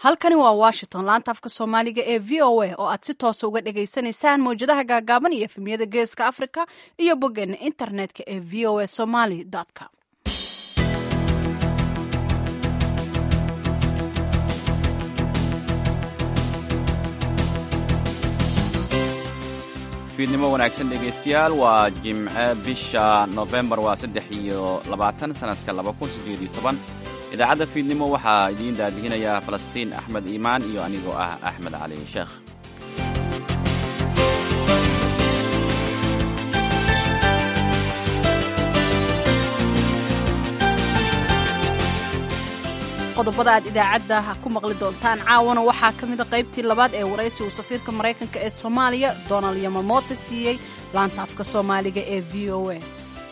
halkani waa washington laanta afka soomaaliga ee v o a oo aad si toosa uga dhagaysanaysaan mawjadaha gaagaaban iyo efemiyada geeska africa iyo boggeena internetka ee v o a somaly com fiidnimo wanaagsan dhegaystayaal waa jimce bisha nofembar waa saddex iyo labaatan sannadka laba kun siddeed iyo toban idaacadda fiidnimo waxaa idiin daadihinaya falastiin axmed iimaan iyo anigoo ah axmed cali sheekh qodobada aad idaacadda ku maqli doontaan caawana waxaa ka mida qaybtii labaad ee waraysi uu safiirka maraykanka ee soomaaliya donald yamamoto siiyey laanta afka soomaaliga ee v o a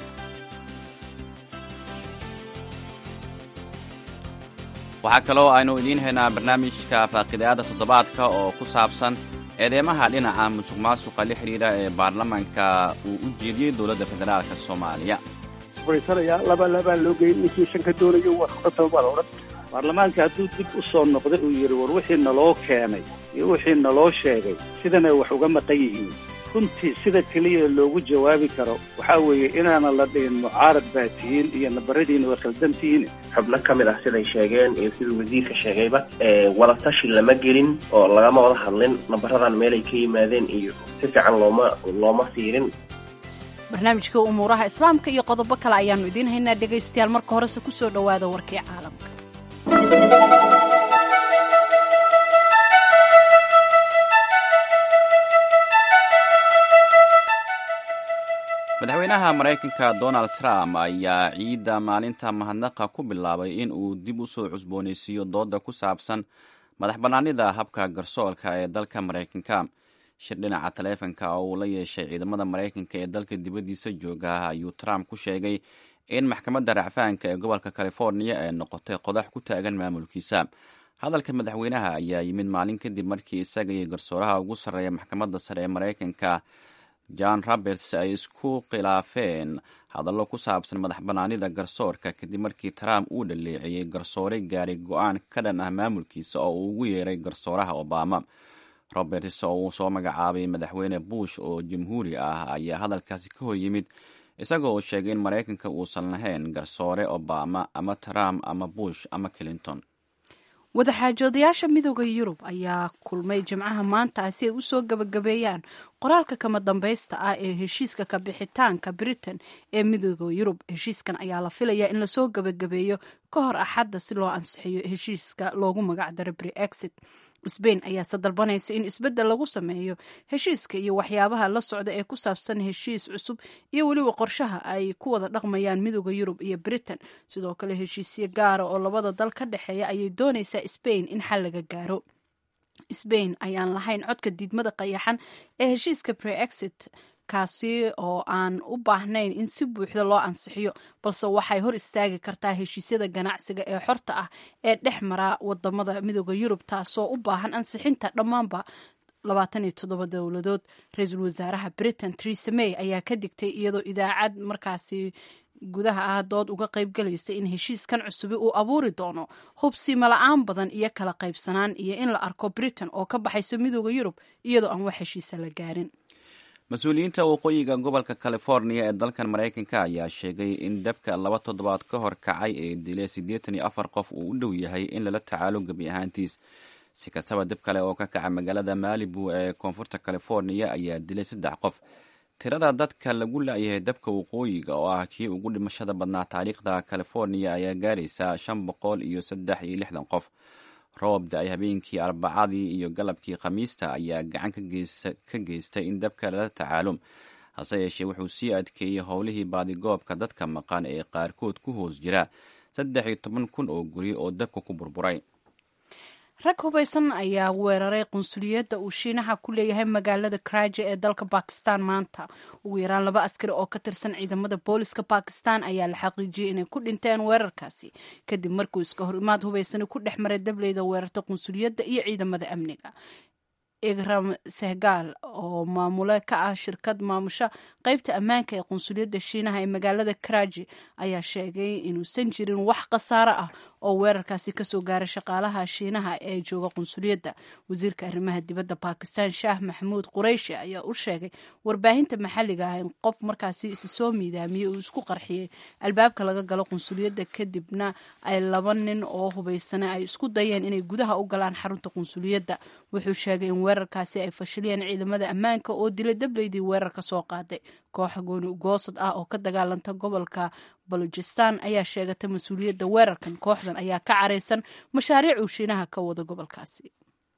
waxaa kaloo aynu idiin haynaa barnaamijka faaqidayaadda toddobaadka oo ku saabsan eedeymaha dhinaca musuq maasuqa la xidhiidha ee baarlamaanka uu u jeediyey dowladda federaalk soomaaliya laba labaan loo geyn ninkii shan ka doonayo warqatobaa odhan baarlamaanka hadduu dib u soo noqday uu yidhi war wixii naloo keenay iyo wixii naloo sheegay sidanay wax uga maqan yihiin runtii sida keliya loogu jawaabi karo waxaa weeye inaanan la dhihin mucaarad baa tihiin iyo nabaradiina waa khaldan tihiin xubno ka mid ah siday sheegeen iyo siduu wasiirka sheegayba wadatashi lama gelin oo lagama wada hadlin nabaradan meelay ka yimaadeen iyo si fiican looma looma fiirin barnaamijka umuuraha islaamka iyo qodobo kale ayaannu idiin haynaa dhegaystayaal marka horese ku soo dhowaada warkii caalamka madaxweynaha maraykanka donald trump ayaa ciidda maalinta mahadnaqa ku bilaabay in uu dib u soo cusboonaysiiyo dooda ku saabsan madax bannaanida habka garsoolka ee dalka maraykanka shir dhinaca taleefanka oo uu la yeeshay ciidamada maraykanka ee dalka dibaddiisa jooga ayuu trump ku sheegay in maxkamadda racfaanka ee gobolka californiya ay noqotay qodax ku taagan maamulkiisa hadalka madaxweynaha ayaa yimid maalin kadib markii isaga iyo garsooraha ugu sarreeya maxkamadda sare ee maraykanka john roberts ay isku khilaafeen hadallo ku saabsan madax bannaanida garsoorka kadib markii trump uu dhaleeceeyey garsoore gaaray go-aan ka dhan ah maamulkiisa oo uu ugu yeeray garsooraha obama roberts oo uu soo magacaabay madaxweyne bush oo jamhuuri ah ayaa hadalkaasi ka hor yimid isagoo uu sheegay in maraykanka uusan lahayn garsoore obama ama trump ama bush ama clinton wadaxaajoodayaasha midooda yurub ayaa kulmay jimcaha maanta si ay u soo gabagabeeyaan qoraalka kama dambaysta ah ee heshiiska ka bixitaanka britain ee midooda yurub heshiiskan ayaa la filayaa in lasoo gabagabeeyo ka hor axadda si loo ansixiyo heshiiska loogu magac daro brexit sbain ayaase dalbanaysa in isbeddel lagu sameeyo heshiiska iyo waxyaabaha la socda ee ku saabsan heshiis cusub iyo weliba qorshaha ay ku wada dhaqmayaan midooda yurub iyo britain sidoo kale heshiisyo gaara oo labada dal ka dhexeeya ayay doonaysaa sbain in xal laga gaaro sbain ayaan lahayn codka diidmada qayaxan ee heshiiska brexit kaasi oo aan u baahnayn in si buuxda loo ansixiyo balse waxay hor istaagi kartaa heshiisyada ganacsiga ee xorta ah ee dhex mara wadamada midooda yurub taasoo u baahan ansixinta dhammaanba labaatan iyo toddoba dowladood ra-iisul wasaaraha britain theresa may ayaa ka digtay iyadoo idaacad markaasi gudaha ah dood uga qaybgalaysa in heshiiskan cusubi uu abuuri doono hubsiima la-aan badan iyo kala qaybsanaan iyo in la arko britain oo ka baxayso midooda yurub iyadoo aan wax heshiisa la gaarin mas-uuliyiinta waqooyiga gobolka californiya ee dalkan maraykanka ayaa sheegay in dabka laba toddobaad ka hor kacay ee dilay siddeetan iyo afar qof uu u dhow yahay in lala tacaalo gebi ahaantiis si kastaba dib kale oo ka kaca magaalada maalibu ee koonfurta californiya ayaa dilay saddex qof tirada dadka lagu la-yahay dabka waqooyiga oo ah kii ugu dhimashada badnaa taariikhda californiya ayaa gaaraysa shan boqol iyo saddex iyo lixdan qof roob da-ay habeenkii arbacadii iyo galabkii khamiista ayaa gacan ka geystay in dabka lala tacaalo hase yeeshee wuxuu sii adkeeyey howlihii baadigoobka dadka maqan ee qaarkood ku hoos jira saddex iyo toban kun oo guri oo dabka ku burburay rag hubaysan ayaa weeraray qunsuliyadda uu shiinaha ku leeyahay magaalada karaji ee dalka bakistan maanta ugu yaraan laba askari oo ka tirsan ciidamada booliska bakistan ayaa la xaqiijiyey inay ku dhinteen weerarkaasi kadib markuu iska hor imaad hubaysani ku dhex maray dableyda weerarta qunsuliyadda iyo ciidamada amniga igram sehgaal oo maamule ka ah shirkad maamusha qeybta ammaanka ee qunsuliyadda shiinaha ee magaalada karaji ayaa sheegay inuusan jirin wax khasaaro ah oo weerarkaasi kasoo gaaray shaqaalaha shiinaha ee jooga qunsuliyadda wasiirka arrimaha dibadda bakistan shaah maxamuud qureyshi ayaa u sheegay warbaahinta maxalliga ah in qof markaasi isi soo miidaamiyey uu isku qarxiyey albaabka laga galo qunsuliyadda kadibna ay laba nin oo hubaysane ay isku dayeen inay gudaha u galaan xarunta qunsuliyadda wuxuu sheegay in weerarkaasi ay fashiliyeen ciidamada ammaanka oo dilay dableydii weerar ka soo qaaday kooxa gooni ugoosad ah oo ka dagaalanta gobolka balujistan ayaa sheegatay mas-uuliyadda weerarkan kooxdan ayaa ka caraysan mashaariic uu shiinaha ka wada gobolkaasi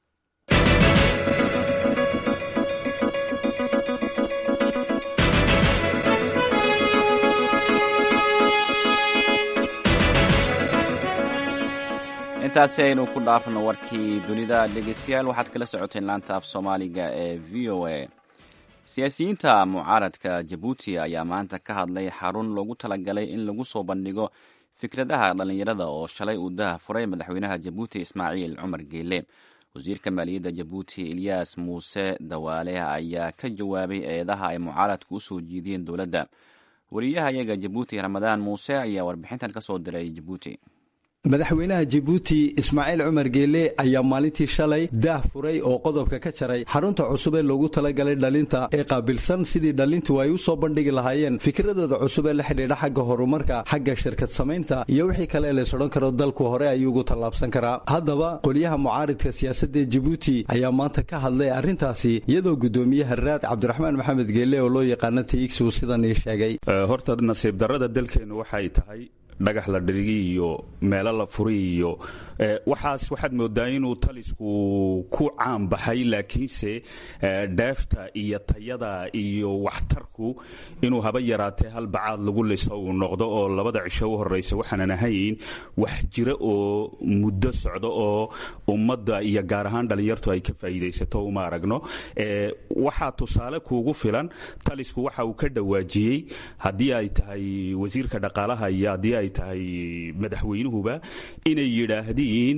intaasi aynu ku dhaafno warkii dunida dhegeystayaal waxaad kala socoteen laanta af soomaaliga ee v o a siyaasiyiinta mucaaradka jabuuti ayaa maanta ka hadlay xarun loogu talagalay in lagu soo bandhigo fikradaha dhallinyarada oo shalay uu daha furay madaxweynaha jabuuti ismaaciil cumar geele wasiirka maaliyadda jabuuti ilyaas muuse dawaale ayaa ka jawaabay eedaha ay mucaaradku usoo jiidiyeen dowladda wariyaha iyaga jabuuti ramadaan muuse ayaa warbixintan ka soo diray jabuuti madaxweynaha jabuuti ismaaciil cumar geele ayaa maalintii shalay daah furay oo qodobka ka jaray xarunta cusub ee loogu talagalay dhalinta ee qaabilsan sidii dhalintu ay u soo bandhigi lahaayeen fikradooda cusub ee la xidhiidha xagga horumarka xagga shirkad samaynta iyo wixii kale lays odhan karo dalku hore ayuu ugu tallaabsan karaa haddaba qolyaha mucaaridka siyaasadda jabuuti ayaa maanta ka hadlay arrintaasi iyadoo guddoomiyaha raad cabdiraxmaan maxamed geele oo loo yaqaano tx uu sidan ii sheegay horta nasiib darrada dalkeennu waxay tahay dhagax la dhirigi iyo meelo la furi iyo waxaas waxaad moodaa inuu talisku ku caan baxay laakiinse dheefta iyo tayada iyo waxtarku inuu haba yaraatee hal bacaad lagu liso uu noqdo oo labada cisho u horeysa waxaanan ahayn wax jira oo muddo socdo oo ummadda iyo gaar ahaan dhallinyartu ay ka faa'iidaysato uma aragno waxaa tusaale kuugu filan talisku waxa uu ka dhawaajiyey haddii ay tahay wasiirka dhaqaalaha iyo haddii ay tahay madaxweynuhuba inay yidhaahdiin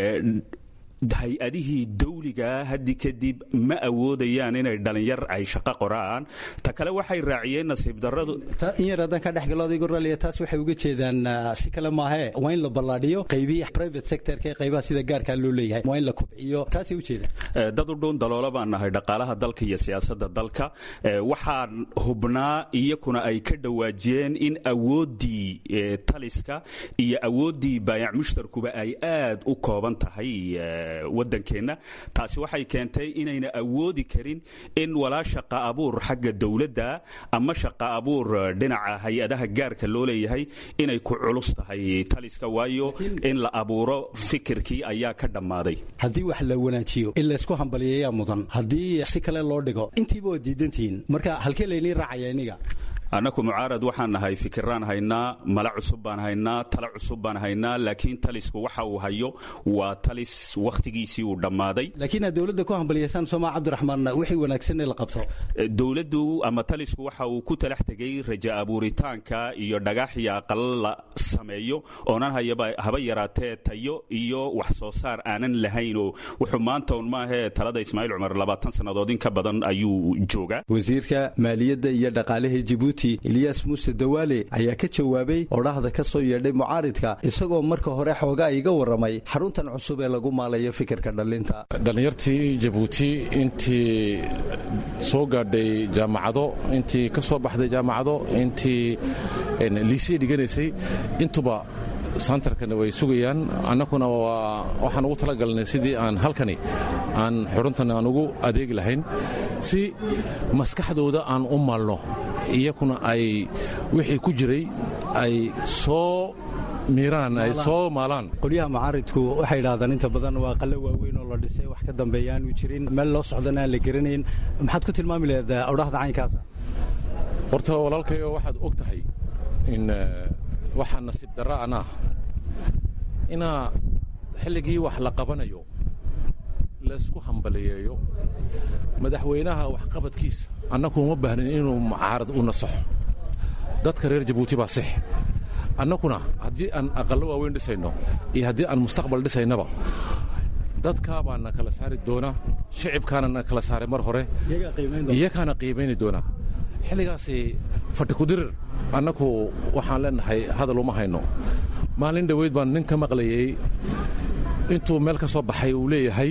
hay-adihii dawligaa haddi kadib ma awoodayaan inay dhalinyar ay shaqo qoraan ta kale waxay raaciyeen nasiib daradu in yar haddaan ka dhexgalo adigu raliya taas waxay uga jeedaan si kale maahee waa in la ballaadhiyo qaybihii private sectorka ee qaybaha sida gaarkaa loo leeyahay waa in la kubciyo taasay ujeedaan dad u dhuun daloola baan nahay dhaqaalaha dalka iyo siyaasadda dalka waxaan hubnaa iyakuna ay ka dhawaajiyeen in awooddii taliska iyo awooddii baayac mushtarkuba ay aad u kooban tahay wadankeenna taasi waxay keentay inayna awoodi karin in walaa shaqa abuur xagga dowladda ama shaqa abuur dhinaca hay-adaha gaarka loo leeyahay inay ku culus tahay taliska waayo in la abuuro fikirkii ayaa ka dhammaaday haddii wax la wanaajiyo in laysku hambaliyayaa mudan haddii si kale loo dhigo intiiba waa diidantihiin marka halkee laynii raacaya iniga annaku mucaarad waxaan nahay fikiraan haynaa mala cusub baan haynaa tala cusub baan haynaa laakiin talisku waxa uu hayo waa talis wakhtigiisii uu dhammaaday laakiin aad dowladda ku hambaliyaysaan sooma cabdiraxmaan wixii wanaagsan in la qabto dowladdu ama talisku waxa uu ku talax tegey raja abuuritaanka iyo dhagax iyo aqalo la sameeyo oonan haba yaraatee tayo iyo wax soo saar aanan lahaynoo wuxuu maanta un maahee talada ismaaciil cumar labaatan sannadood in ka badan ayuu joogaa wasiirka maaliyadda iyo dhaqaalaha jibuuti eliyas muuse dawaale ayaa ka jawaabay odhahda ka soo yeedhay mucaaridka isagoo marka hore xoogaa iga warramay xaruntan cusub ee lagu maalayo fikirka dhallinta dhallinyartii jabuuti intii soo gaadhay jaamacado intii ka soo baxday jaamacado intii liisii dhiganaysay intuba santarkana way sugayaan annakuna waxaan ugu talagalnay sidii aan halkani aan xuruntan aan ugu adeegi lahayn si maskaxdooda aan u maalno iyakuna ay wixii ku jiray ay soo miiraan ay soo maalaan qolyaha mucaaridku waxay idhahdaan inta badan waa qallo waaweyn oo la dhisay wax ka dambeeya aanu jirin meel loo socdana aan la garanayn maxaad ku tilmaami laheed odhahda caynkaasa horta walaalkayo waxaad og tahay in waxaa nasiib darra anaa inaa xilligii wax la qabanayo laysku hambaliyeeyo madaxweynaha waxqabadkiisa annaku uma baahnin inuu mucaarad u nasaxo dadka reer jabuuti baa six annakuna haddii aan aqallo waaweyn dhisayno iyo haddii aan mustaqbal dhisaynaba dadkaa baa na kala saari doona shicibkaana na kala saaray mar hore iyakaana qiimayni doona xilligaasi fadhi kudirir annaku waxaan leenahay hadal uma hayno maalin dhoweyd baan nin ka maqlayay intuu meel ka soo baxay uu leeyahay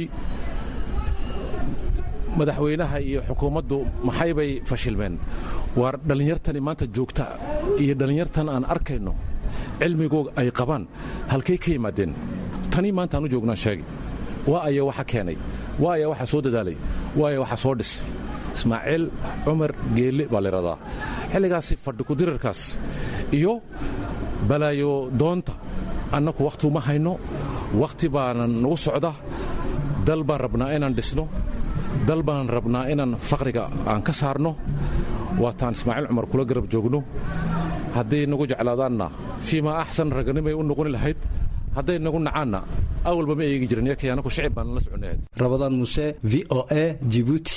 madaxweynaha iyo xukuumaddu maxay bay fashilmeen waar dhallinyartani maanta joogta iyo dhallinyartan aan arkayno cilmigooga ay qabaan halkay ka yimaadeen tanii maanta aan u joognaan sheegay waa aya waxa keenay waa aya waxa soo dadaalay waa aya waxa soo dhis ismaaciil cumar geelle baa layidhahdaa xilligaasi fadhi kudirarkaas iyo balaayo doonta annaku wakhti uma hayno wakhti baana nagu socda dal baan rabnaa inaan dhisno dal baan rabnaa inaan faqriga aan ka saarno waataan ismaaciil cumar kula garab joogno hadday nagu jeclaadaanna fii maa axsan raganimay u noqoni lahayd hadday nagu nacaanna awalba ma eegi jirin yakay anaku shicib baan la soconnahayd rabadaan muse v o a jibuuti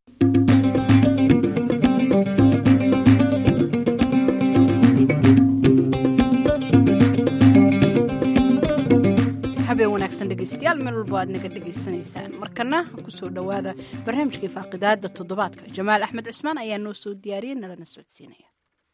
habeen wanaagsan dhegaystayaal meel walba aad naga dhegaysanaysaan markana kusoo dhowaada barnaamijkii faaqidaada toddobaadka jamaal axmed cismaan ayaa noo soo diyaariyey nalana socodsiinaya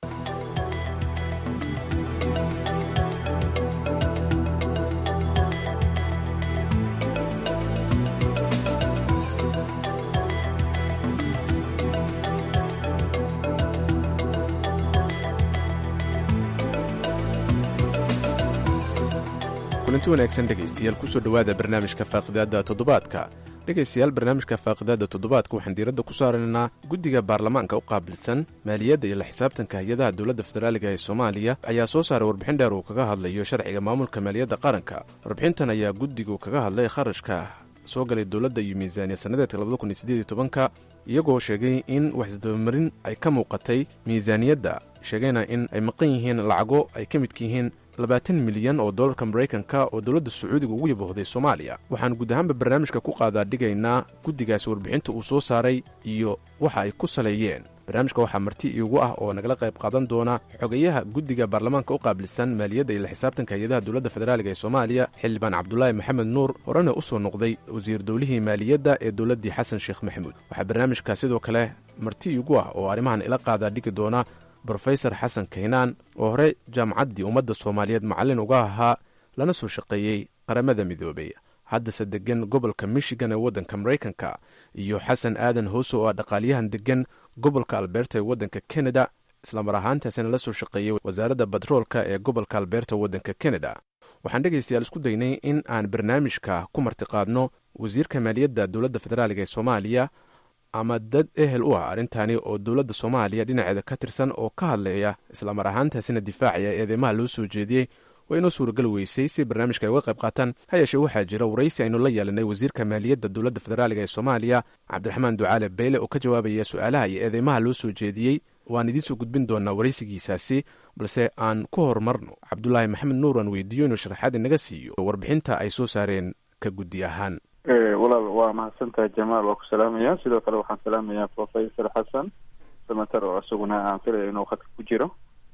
kulanti wanaagsan dhegaystayaal kusoo dhowaada barnaamijka faaqidaada toddobaadka dhegaystayaal barnaamijka faaqidaada toddobaadka waxaan diiradda ku saaraynaa guddiga baarlamaanka u qaabilsan maaliyadda iyo la xisaabtanka hay-adaha dowladda federaaliga ee soomaaliya ayaa soo saaray warbixin dheer uu kaga hadlayo sharciga maamulka maaliyadda qaranka warbixintan ayaa guddigu kaga hadlay kharashka soo galay dowladda iyo miisaaniya sannadeedka labadakuniyosideeditobanka iyagoo sheegay in waxisdabamarin ay ka muuqatay miisaaniyadda sheegayna in ay maqan yihiin lacago ay ka midka yihiin labaatan milyan oo dollarka maraykanka oo dowladda sacuudiga ugu yabahday soomaaliya waxaan guud ahaanba barnaamijka ku qaadaa dhigaynaa guddigaasi warbixinta uu soo saaray iyo waxa ay ku saleeyeen barnaamijka waxaa marti iigu ah oo nagala qayb qaadan doona xogayaha guddiga baarlamaanka u qaabilsan maaliyadda iyo la xisaabtanka hay-adaha dowladda federaaliga ee soomaaliya xildhibaan cabdulaahi maxamed nuur horena u soo noqday wasiir dowlihii maaliyadda ee dowladdii xasan sheekh maxamuud waxaa barnaamijka sidoo kale marti iigu ah oo arrimahan ila qaadaa dhigi doona brofesor xasan kaynaan oo hore jaamacaddii ummadda soomaaliyeed macallin uga ahaa lana soo shaqeeyey qaramada midoobay haddase deggan gobolka michigan ee waddanka maraykanka iyo xasan aadan hoose oo ah dhaqaalyahan deggan gobolka alberta ee waddanka kanada islamar ahaantaasina la soo shaqeeyey wasaaradda batroolka ee gobolka alberta waddanka kanada waxaan dhegaystayaal isku daynay in aan barnaamijka ku martiqaadno wasiirka maaliyadda dowladda federaaliga ee soomaaliya ama dad ehel u ah arrintani oo dowladda soomaaliya dhinaceeda ka tirsan oo ka hadlaya islamar ahaantaasina difaacaya eedeymaha loo soo jeediyey waa inoo suuragal weysay si barnaamijka ay uga qayb qaataan ha yeeshee waxaa jira waraysi aynu la yeelanay wasiirka maaliyadda dowladda federaaliga ee soomaaliya cabdiraxmaan ducaale beyle oo ka jawaabaya su-aalaha iyo eedeymaha loo soo jeediyey waan idiinsoo gudbin doonaa waraysigiisaasi balse aan ku horumarno cabdulaahi maxamed nuur aan weydiiyo inuu sharaxaad inaga siiyo warbixinta ay soo saareen ka guddi ahaan walaal waa mahadsantahay jamaal waa ku salaamaya sidoo kale waxaan salaamayaa professor xasan samater oo isaguna aan filaya inuu khadka ku jiro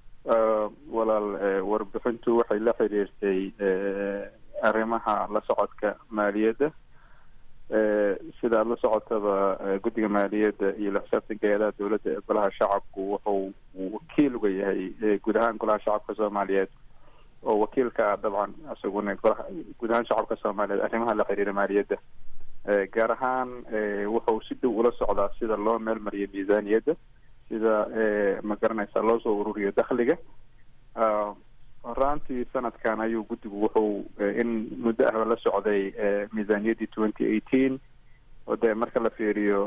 walaal warbixintu waxay la xiriirtay arrimaha la socodka maaliyadda sida aada la socotaba guddiga maaliyadda iyo la xisaabtanka hay-adaha dowladda ee golaha shacabku wuxuu wakiil uga yahay guud ahaan golaha shacabka soomaaliyeed oo wakiilka ah dabcan isaguna golaha guud ahaan shacabka soomaaliyeed arrimaha la xiriira maaliyadda gaar ahaan wuxuu si dhow ula socdaa sida loo meel mariyo miisaaniyadda sida ma garanaysa loo soo ururiyo dakhliga horaantii sanadkan ayuu guddigu wuxuu in muddo ahba la socday miisaaniyaddii twenty eighteen oo dee marka la fiiriyo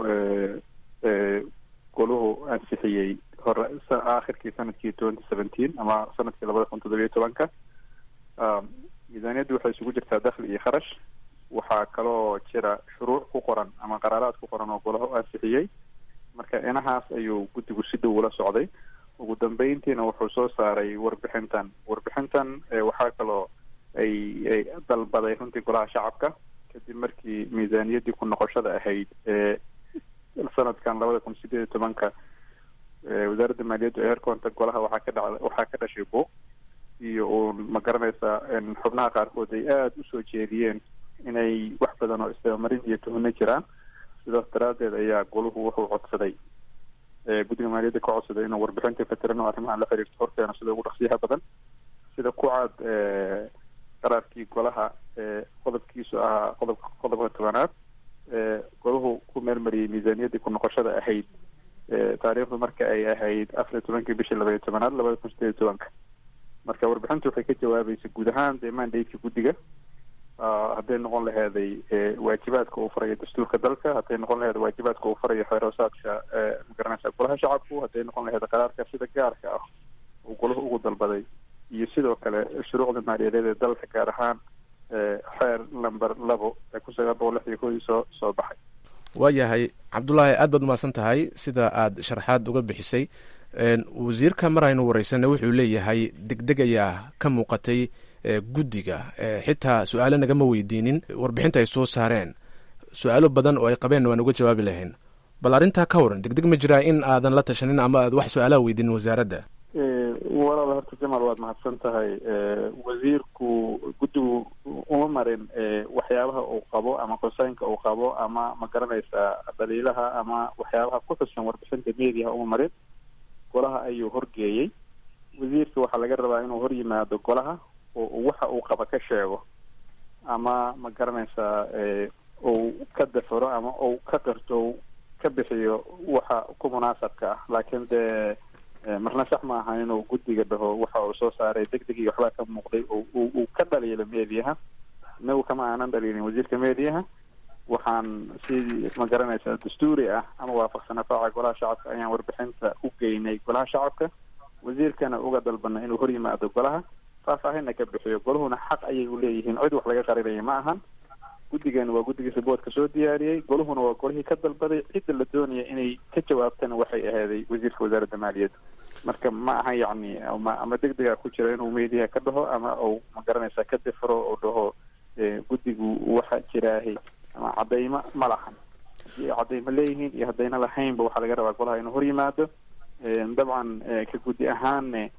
goluhu ansixiyey hore aakhirkii sanadkii twenty seventeen ama sanadkii labada kun toddobiyo tobanka miisaaniyaddu waxay isugu jirtaa dakhli iyo kharash waxaa kaloo jira shuruuc ku qoran ama qaraaraad ku qoran oo golaha u ansixiyey marka inahaas ayuu guddigu si dhow ula socday ugu dambeyntiina wuxuu soo saaray warbixintan warbixintan waxaa kaloo ay ay dalbaday runtii golaha shacabka kadib markii miisaaniyaddii ku noqoshada ahayd ee sanadkan labada kun sideed iyo tobanka wasaaradda maaliyaddu eerkoonta golaha waxaa ka dhaca waxaa ka dhashay buuq iyo uun ma garanaysaa xubnaha qaarkood ay aada usoo jeediyeen inay wax badan oo isdabamarin iyo tuhno jiraan sidaas daraaddeed ayaa goluhu wuxuu codsaday guddiga maaliyadda ka codsaday inuu warbixinta fatiran oo arrimahan la xiriirto horkeeno sida ugu dhaqsiyaha badan si sida ku cad qaraarkii golaha qodobkiisu ahaa qodobka qodobka tobanaad golahu ku meelmariyey miisaaniyaddii ku noqoshada ahayd taariikhdu marka ay ahayd afar iyo tobankii bishii labaiyo tobanaad labada kun sideed iyo tobanka marka warbixintu waxay ka jawaabaysa guud ahaan dee mandateka guddiga hadday noqon laheeday waajibaadka uu farayo dastuurka dalka hadday noqon laheed waajibaadka uu farayo xeeroosaadka magaranaysa golaha shacabku hadday noqon laheed qaraarka sida gaarka ah uu golahu ugu dalbaday iyo sidoo kale shuruucda maaliyadeed ee dalka gaar ahaan xeer number labo ee kun sagaal boqol lix iyo koodii soo soo baxay waayahay cabdullaahi aad baad umahadsan tahay sida aad sharaxaad uga bixisay wasiirka mar aynu wareysanay wuxuu leeyahay degdeg ayaa ka muuqatay guddiga xitaa su-aalo nagama weydiinin warbixinta ay soo saareen su-aalo badan oo ay qabeen waan uga jawaabi lahayn bal arrintaa ka waran degdeg ma jiraa in aadan la tashanin ama aad wax su-aalaha weydiinin wasaaradda walaal horta jamaal waad mahadsan tahay wasiirku guddigu uma marin waxyaabaha uu qabo ama qosaynka uu qabo ama ma garanaysaa daliilaha ama waxyaabaha ku xusan warbixinta mediaha uma marin golaha ayuu horgeeyey wasiirka waxaa laga rabaa inuu hor yimaado golaha oo waxa uu qaba ka sheego ama ma garanaysaa uu ka dafaro ama uu ka qirto ka bixiyo waxa ku munaasabka ah laakiin dee marna sax ma aha inuu guddiga dhaho waxa uu soo saaray deg deg iyo waxbaa ka muuqday uu ka dhaliilo mediaha inagu kama aanan dhaliilin wasiirka mediaha waxaan sidii ma garanaysaa dastuuri ah ama waafaqsan afaaca golaha shacabka ayaan warbixinta u geynay golaha shacabka wasiirkana uga dalbana inuu hor yimaado golaha faahfaahinna ka bixiyo golahuna xaq ayay u leeyihiin cid wax laga qarinaya ma ahan guddigana waa guddigii riboodka soo diyaariyey golahuna waa golihii ka dalbaday cidda la doonaya inay ka jawaabtana waxay ahaaday wasiirka wasaaradda maaliyadda marka ma aha yacni ama ama deg dega ku jira inuu mediaha ka dhaho ama uu ma garanaysaa ka difro oo dhaho guddigu waxa jiraahay ama cadaymo ma lahan haddii ay cadaymo leeyihiin iyo haddayna lahaynba waxaa laga rabaa golaha inuu hor yimaado dabcan ka guddi ahaanne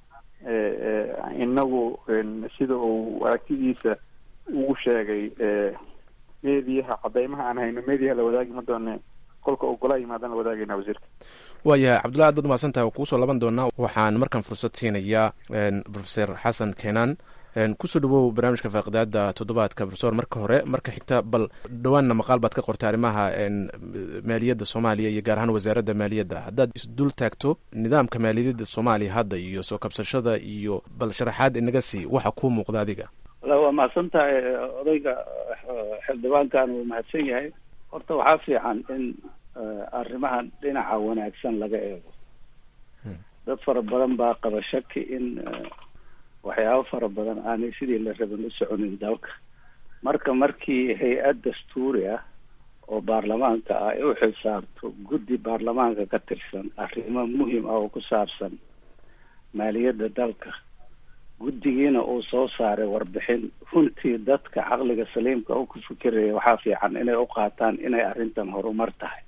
inagu sida uu aragtidiisa ugu sheegay mediaha cadaymaha aan hayno mediaha la wadaagi ma doone kolka uu golaha yimaadaan la wadaagayna wasiirka waayahay cabdullahi aad baad umahadsan tahay kuusoo laban doonaa waxaan markaan fursad siinayaa profeser xasan keenan kusoo dhawow barnaamijka faaqidaada toddobaadka profesor marka hore marka xigta bal dhawaanna maqaal baad ka qortay arrimaha maaliyadda soomaaliya iyo gaar ahaan wasaaradda maaliyadda haddaad isdul taagto nidaamka maaliyadda soomaaliya hadda iyo soo kabsashada iyo bal sharaxaad inaga sii waxa kuu muuqda adiga wala waa mahadsan tahay odayga xildhibaankan wuu mahadsan yahay horta waxaa fiican in arrimahan dhinaca wanaagsan laga eego dad fara badan baa qaba shaki in waxyaabo fara badan aanay sidii la rabin u soconin dalka marka markii hay-ad dastuuri ah oo baarlamaanka ah ay u xilsaarto guddi baarlamaanka ka tirsan arrimo muhim ah oo ku saabsan maaliyadda dalka guddigiina uu soo saaray warbixin runtii dadka caqliga saliimka u ku fikiraya waxaa fiican inay u qaataan inay arrintan horumar tahay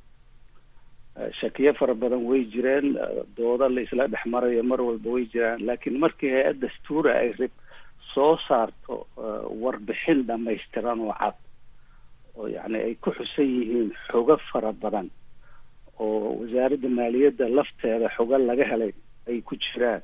shakiyo fara badan way jireen dooda la isla dhex marayo mar walba way jiraan laakiin markii hay-ad dastuuri ay rib soo saarto warbixin dhamaystiran oo cad oo yacni ay ku xusan yihiin xogo fara badan oo wasaaradda maaliyadda lafteeda xogo laga helay ay ku jiraan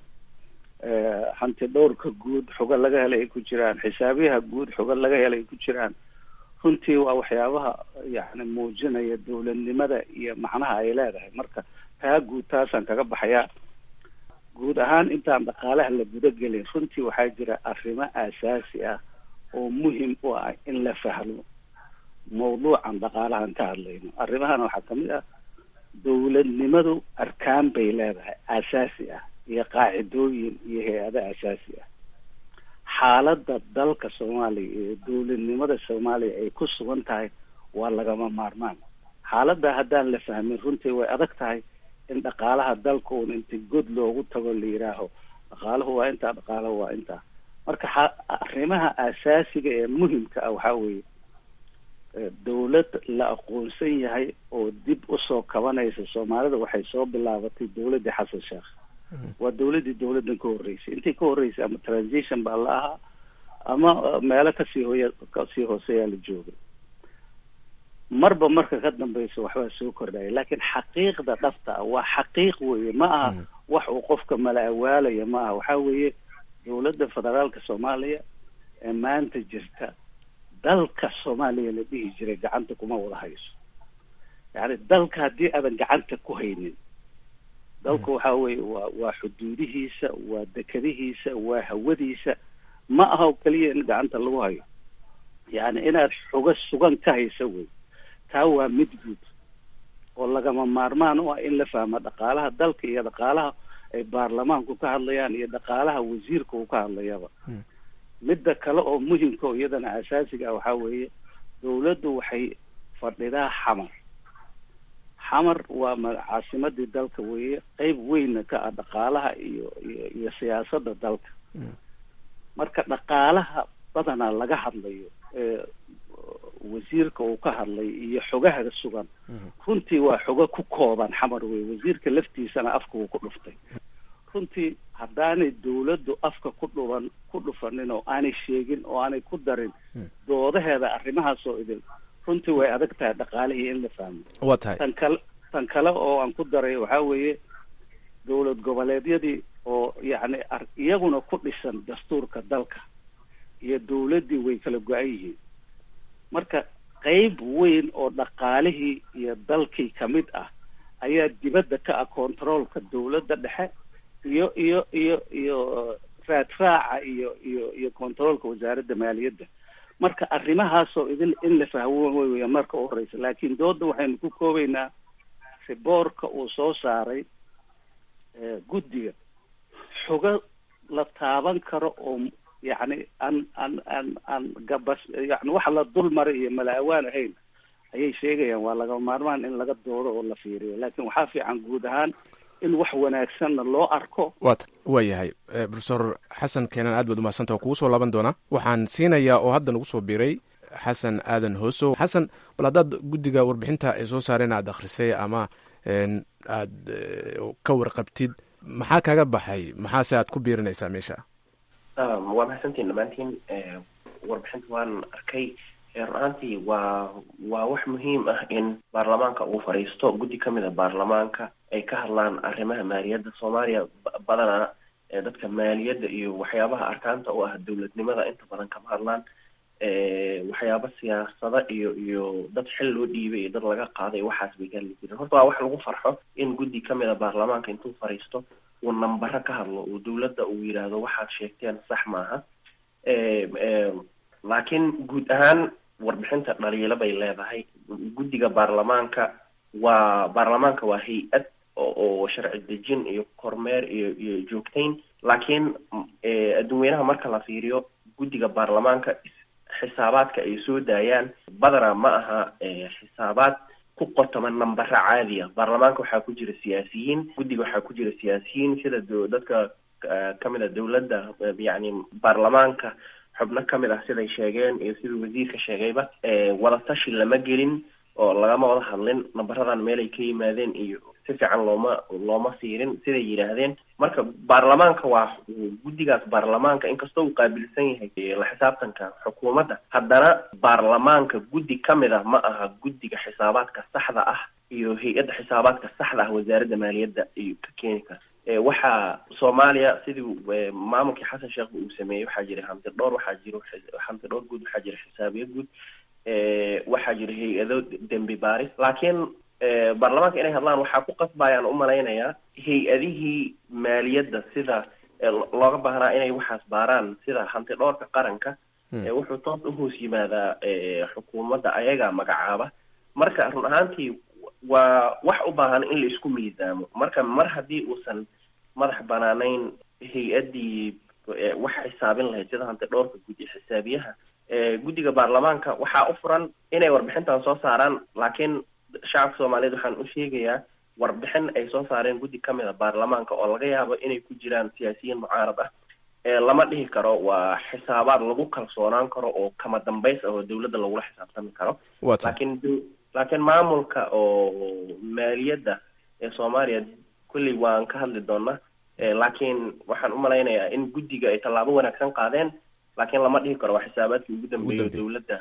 hanti dhowrka guud xogo laga helay ay ku jiraan xisaabiyaha guud xogo laga helay ay ku jiraan runtii waa waxyaabaha yacni muujinaya dowladnimada iyo macnaha ay leedahay marka taa guud taasaan kaga baxayaa guud ahaan intaan dhaqaalaha la gudagelin runtii waxaa jira arrimo aasaasi ah oo muhim u ah in la fahmo mawduucan dhaqaalahan ka hadlayno arrimahan waxaa kamid ah dowladnimadu arkaan bay leedahay aasaasi ah iyo qaacidooyin iyo hay-ado aasaasi ah xaaladda dalka soomaaliya iyo dowladnimada soomaaliya ay ku sugan tahay waa lagama maarmaan xaaladda haddaan la fahmin runtii way adag tahay in dhaqaalaha dalka uun inta god loogu tago la yidhaaho dhaqaalahu waa intaa dhaqaalahu waa intaa marka arrimaha aasaasiga ee muhimka ah waxaa weeye dowlad la aqoonsan yahay oo dib usoo kabanaysa soomaalida waxay soo bilaabatay dowladdii xasan sheekh waa dowladdii dowladdan ka horreysay intii ka horreysay ama transition baa la ahaa ama meelo kasii hooya kasii hooseeyaa la joogay marba marka ka dambeysa waxbaa soo kordhaya laakiin xaqiiqda dhabta ah waa xaqiiq weeye ma aha wax uu qofka mala awaalaya ma aha waxaa weeye dowladda federaalka soomaaliya ee maanta jirta dalka soomaaliya la dhihi jiray gacanta kuma wada hayso yacni dalka haddii aadan gacanta ku haynin dalka waxa weeye waa waa xuduudihiisa waa dekadihiisa waa hawadiisa ma aha oo keliya in gacanta lagu hayo yacni inaad xugo sugan ka haysa wey taa waa mid guud oo lagama maarmaan u ah in la fahmo dhaqaalaha dalka iyo dhaqaalaha ay baarlamaanku ka hadlayaan iyo dhaqaalaha wasiirka uu ka hadlayaba midda kale oo muhimka oo iyadana asaasiga ah waxaa weeye dawladdu waxay fadhidaa xamar xamar waa ma caasimadii dalka weeye qeyb weynna ka ah dhaqaalaha iyo iyo iyo siyaasadda dalka marka dhaqaalaha badanaa laga hadlayo ee wasiirka uu ka hadlay iyo xogaha sugan runtii waa xogo ku kooban xamar wey wasiirka laftiisana afka uu ku dhuftay runtii haddaanay dawladdu afka ku dhuban ku dhufanin oo aanay sheegin oo aanay ku darin doodaheeda arrimahaas oo idin runtii way adag tahay dhaqaalihii in la fahmo waa tahay tan kale tan kale oo aan ku daray waxaa weeye dowlad goboleedyadii oo yacni ar- iyaguna ku dhisan dastuurka dalka iyo dawladdii way kala go-an yihiin marka qeyb weyn oo dhaqaalihii iyo dalkii kamid ah ayaa dibadda ka ah controolka dawladda dhexe iyo iyo iyo iyo raadraaca iyo iyo iyo controolka wasaaradda maaliyadda marka arrimahaasoo idin in la fahmo way weya marka u horeysa laakiin dooda waxaynu ku koobaynaa riboorka uu soo saaray guddiga xogo la taaban karo oo yacni aan aan aan aan gabas yani waxa la dul maray iyo mala-awaan ahayn ayay sheegayaan waa laga maarmaan in laga doodo oo la fiiriyo laakiin waxaa fiican guud ahaan in wax wanaagsanna loo arko wat waa yahay profesor xasan keenan aad baad umahadsanta kugu soo laaban doonaa waxaan siinayaa oo hadda nagu soo biiray xasan aadan hoosow xasan bal haddaad guddiga warbixinta ay soo saareen aad akhrisay ama aad ka warqabtid maxaa kaga baxay maxaase aad ku biirinaysaa meesha waa mahadsantiin dhammaantiin warbixinta waan arkay run ahaantii waa waa wax muhiim ah in baarlamaanka uu fadhiisto guddi ka mid a baarlamaanka ay ka hadlaan arrimaha maaliyadda soomaaliya badanaa dadka maaliyadda iyo waxyaabaha arkaanta u ah dowladnimada inta badan kama hadlaan waxyaaba siyaasada iyo iyo dad xil loo dhiibay iyo dad laga qaaday waxaas bay ka hadli jireen horta waa wax lagu farxo in guddi ka mid a baarlamaanka intuu fadhiisto uu nambaro ka hadlo uu dowladda uu yidhaahdo waxaad sheegteen sax maaha laakiin guud ahaan warbixinta dhaliilo bay leedahay guddiga baarlamaanka waa baarlamaanka waa hay-ad oo sharci dejin iyo kormeer iyo iyo joogtayn laakiin adduunweynaha marka la fiiriyo guddiga baarlamaanka xisaabaadka ay soo daayaan badanaa ma aha xisaabaad ku qotoma nambaro caadiya baarlamaanka waxaa ku jira siyaasiyiin guddiga waxaa ku jira siyaasiyiin sida dadka kamid a dowladda yacni baarlamaanka xubno kamid ah siday sheegeen iyo siduu wasiirka sheegayba wadatashi lama gelin oo lagama wada hadlin nambaradan meelay ka yimaadeen iyo si fiican looma looma fiirin siday yidhaahdeen marka baarlamaanka waa guddigaas baarlamaanka inkastoo uu qaabilsan yahay la xisaabtanka xukuumadda haddana baarlamaanka guddi ka mid ah ma aha guddiga xisaabaadka saxda ah iyo hay-adda xisaabaadka saxda ah wasaaradda maaliyadda iyo ka keeni kara waxaa soomaaliya sidii maamulkii xasan sheekh uu sameeyey waxaa jira hamti dhowr waxaa jiro hamti dhowr guud waxaa jira xisaabiye guud waxaa jira hay-ado dembi baaris laakiin baarlamaanka inay hadlaan waxaa ku qasbayaan umalaynayaa hay-adihii maaliyadda sida looga baahnaa inay waxaas baaraan sida hanti dhowrka qaranka wuxuu toos uhoos yimaadaa xukuumadda ayagaa magacaaba marka run ahaantii waa wax u baahan in la isku miisaamo marka mar haddii uusan madax banaanayn hay-addii wax xisaabin lahayd sida hanti dhowrka guddi xisaabiyaha guddiga baarlamaanka waxaa u furan inay warbixintan soo saaraan laakiin shacabka soomaaliyeed waxaan u sheegayaa warbixin ay soo saareen guddi ka mid a baarlamaanka oo laga yaabo inay ku jiraan siyaasiyiin mucaarad ah lama dhihi karo waa xisaabaad lagu kalsoonaan karo oo kama dambays ah oo dowladda lagula xisaabtami karo laakiin laakiin maamulka oo maaliyadda ee soomaaliya kulley waan ka hadli doonaa laakiin waxaan umalaynayaa in guddiga ay tallaabo wanaagsan qaadeen laakiin lama dhihi karo waa xisaabaadkii ugu dambeeya dowladda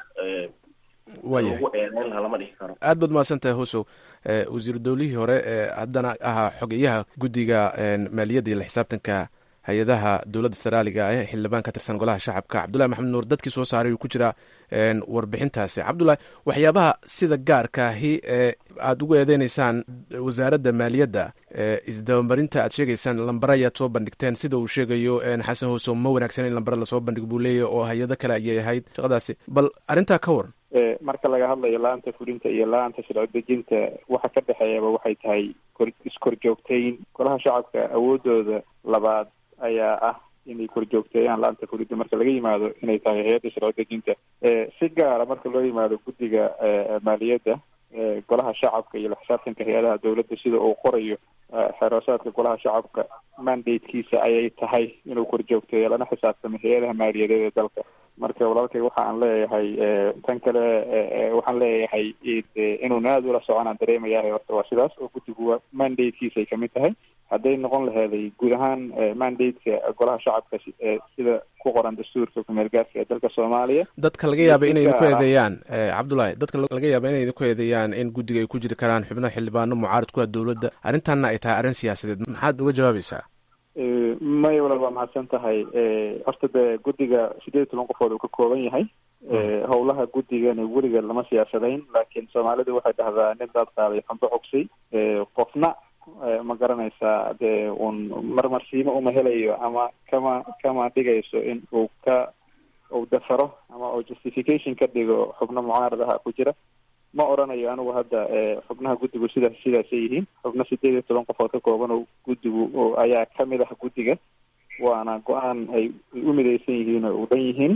lagu eedeyn laha lama dhihi karo aad baad mahadsantahay hosow wasiiru dowlihii hore ee haddana ahaa xogeyaha guddiga maaliyadda iyo la xisaabtanka hay-adaha dowladda federaaliga ee xildhibaan ka tirsan golaha shacabka cabdullahi maxamed nuur dadkii soo saaray uu ku jiraa warbixintaasi cabdullahi waxyaabaha sida gaarkaahi ee aada ugu eedeyneysaan wasaaradda maaliyadda isdabamarinta aad sheegeysaan lambare ayaad soo bandhigteen sida uu sheegayo xasan hooso ma wanaagsan in lambare lasoo bandhigo buu leeyahy oo hay-ado kale ayay ahayd shaqadaasi bal arrintaa ka waran marka laga hadlayo la-anta fulinta iyo la-anta sharci dejinta waxa ka dhexeeyaba waxay tahay kor iskorjoogtayn golaha shacabka awoodooda labaad ayaa ah inay korjoogteeyaan la-anta fulinta marka laga yimaado inay tahay hay-adda sharci dejinta si gaara marka loo yimaado guddiga maaliyadda golaha shacabka iyo la xisaabtanka hay-adaha dowladda sida uu qorayo xeeroosaadka golaha shacabka mandatekiisa ayay tahay inuu korjoogteeyo lana xisaabtamo hay-adaha maaliyadeed ee dalka marka walaalkay waxa aan leeyahay tan kale waxaan leeyahay inuuna aada ula soconaan dareemayahay horta waa sidaas oo guddigu mandatekiisay kamid tahay hadday noqon laheeday guud ahaan mandateka golaha shacabka sida ku qoran dastuurka kumeel gaarka ee dalka soomaaliya dadka laga yaaba inay idinku eedeeyaan cabdullahi dadka laga yaaba inay idinku eedeeyaan in guddiga ay ku jiri karaan xubno xildhibaano mucaarad ku ah dowladda arrintanna ay tahay arrin siyaasadeed maxaad uga jawaabaysaa maya walaal waa mahadsan tahay horta dee guddiga sideed iyo toban qofood uu ka kooban yahay howlaha guddigana weliga lama siyaasadayn laakiin soomaalidu waxay dhahdaa nin daad qaaday xumbo cogsay qofna ma garanaysaa dee uun marmarsiimo uma helayo ama kama kama dhigayso in uu ka uu dafaro ama uu justification ka dhigo xubno mucaarad aha ku jira ma oranayo anigu hadda xubnaha guddigu sidaas sidaasay yihiin xubno sideed iyo toban qofood ka kooban oo guddigu ayaa kamid ah guddiga waana go-aan ay u midaysan yihiin oo u dhan yihiin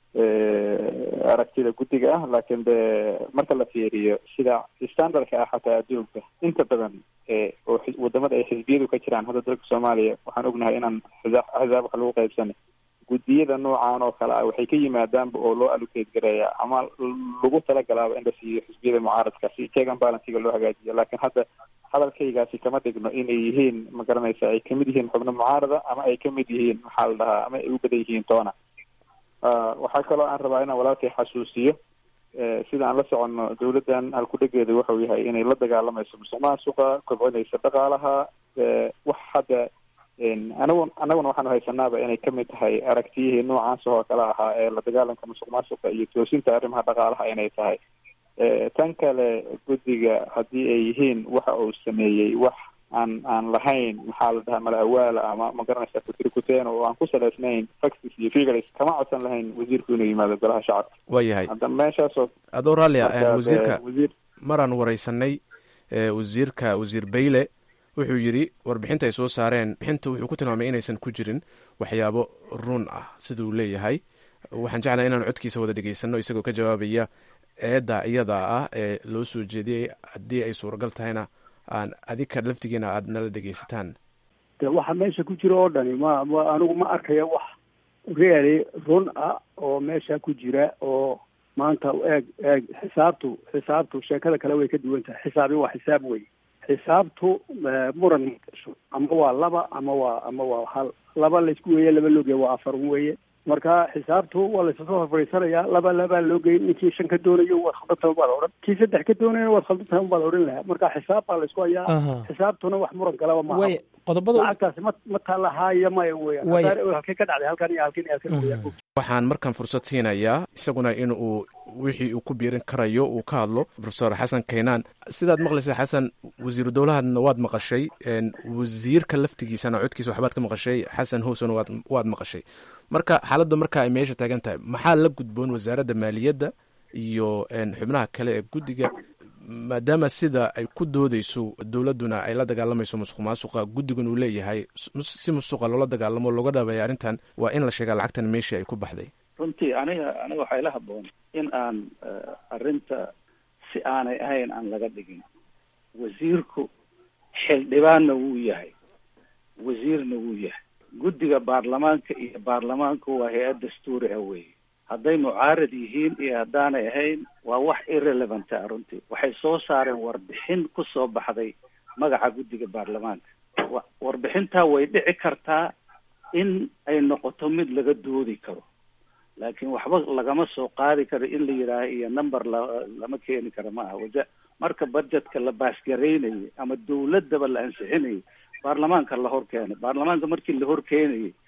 aragtida guddiga ah laakiin de marka la fiiriyo sida standardka ah xataa adduunka inta badan oo wadamada ay xisbiyadu ka jiraan hadda dalka soomaaliya waxaan ognahay inaan xisaab axsaab wax lagu qaybsanay guddiyada noocan oo kale ah waxay ka yimaadaanba oo loo allocate gareeya ama lagu talagalaaba in la siiyo xisbiyada mucaaradka si check and balansiga loo hagaajiyo laakiin hadda hadalkaygaasi kama dhigno inay yihiin ma garanaysa ay kamid yihiin xubno mucaarada ama ay kamid yihiin maxaa la dhahaa ama ay u badan yihiin toona waxaa kaloo aan rabaa inaan walaalkay xasuusiyo sida aan la soconno dawladdan halkudhegeeda wuxuu yahay inay la dagaalamayso musuq maasuqa kobcinaysa dhaqaalaha wax hadda anagu annaguna waxaanu haysanaaba inay kamid tahay aragtiyihii noocaas oo kale ahaa ee la dagaalanka musuq maasuqa iyo toosinta arrimaha dhaqaalaha inay tahay tan kale guddiga haddii ay yihiin waxa uu sameeyey wax aan aan lahayn maxaa la dhahaa mala awaala ama ma garanaysa kutirikuteen oo aan ku salaysnayn factis iyo figures kama codsan lahayn wasiirku inuu yimaado golaha shacabka waa yahay hadda meeshaasoo adoo raallia wasiirka wasiir maraan wareysanay wasiirka wasiir bayle wuxuu yidhi warbixinta ay soo saareen bixinta wuxuu ku tilmaamay inaysan ku jirin waxyaabo run ah sida uu leeyahay waxaan jeclahay inaan codkiisa wada dhegeysano isagoo ka jawaabaya eedda iyada ah ee loo soo jeediyey haddii ay suuragal tahayna aan adika laftigiina aada nala dhegeysataan de waxa meesha ku jira oo dhani ma ma anigu ma arkaya wax really run ah oo meesha ku jira oo maanta eeg eeg xisaabtu xisaabtu sheekada kale way ka duwan tahay xisaabi waa xisaab wey xisaabtu muran ama waa laba ama waa ama waa hal laba laysku weeye laba loogeya waa afar weeye marka xisaabtu waa laysasoo horfadhiisanayaa laba labaa loo geyay ninkii shan ka doonayo waad khaldantahay unbaa la odhan kii saddex ka doonayana waad khaldantahay unbaa la odhan lahaa marka xisaab baa laysku hayaa xisaabtuna wax muran kalaba maaha way qodobada lacagtaasi ma ma taalahaaya maya weeyaan Way. Haddaana halkay ka dhacday halkan iyo halkan iyo halkan weeyaan waxaan markan fursad siinayaa isaguna in uu wixii uu ku biirin karayo uu ka hadlo profesor xasan kaynaan sidaad maqlaysa xasan wasiiru dowlahadna waad maqashay een, wasiirka laftigiisana codkiisa waxbaad ka maqashay xasan howsona waad waad maqashay marka xaaladda marka ay meesha taagan tahay maxaa la gudboon wasaaradda maaliyadda iyo een, xubnaha kale ee guddiga maadaama sida ay ku doodeyso dowladduna ay la dagaalamayso musuq maasuqa guddigun uu leeyahay mus- si musuqa loola dagaalamo looga dhabeeya arrintan waa in la sheegaa lacagtan meeshii ay ku baxday runtii aniga aniga waxaa ila haboon in aan eh, arrinta si aanay ahayn aan laga dhigin wasiirku xildhibaanna wuu yahay wasiirna wuu yahay guddiga baarlamaanka iyo baarlamaanku waa hay-ad dastuuri ah weeye hadday mucaarad yihiin iyo haddaanay ahayn waa wax irrelevant ah runtii waxay soo saareen warbixin ku soo baxday magaca guddiga baarlamaanka wa- warbixintaa way dhici kartaa in ay noqoto mid laga doodi karo laakiin waxba lagama soo qaadi karo in la yidhaaho iyo number la lama keeni karo ma aha waja marka budgetka la baasgaraynayay ama dowladaba la ansixinayay baarlamaanka la hor keenay baarlamaanka markii la hor keenayay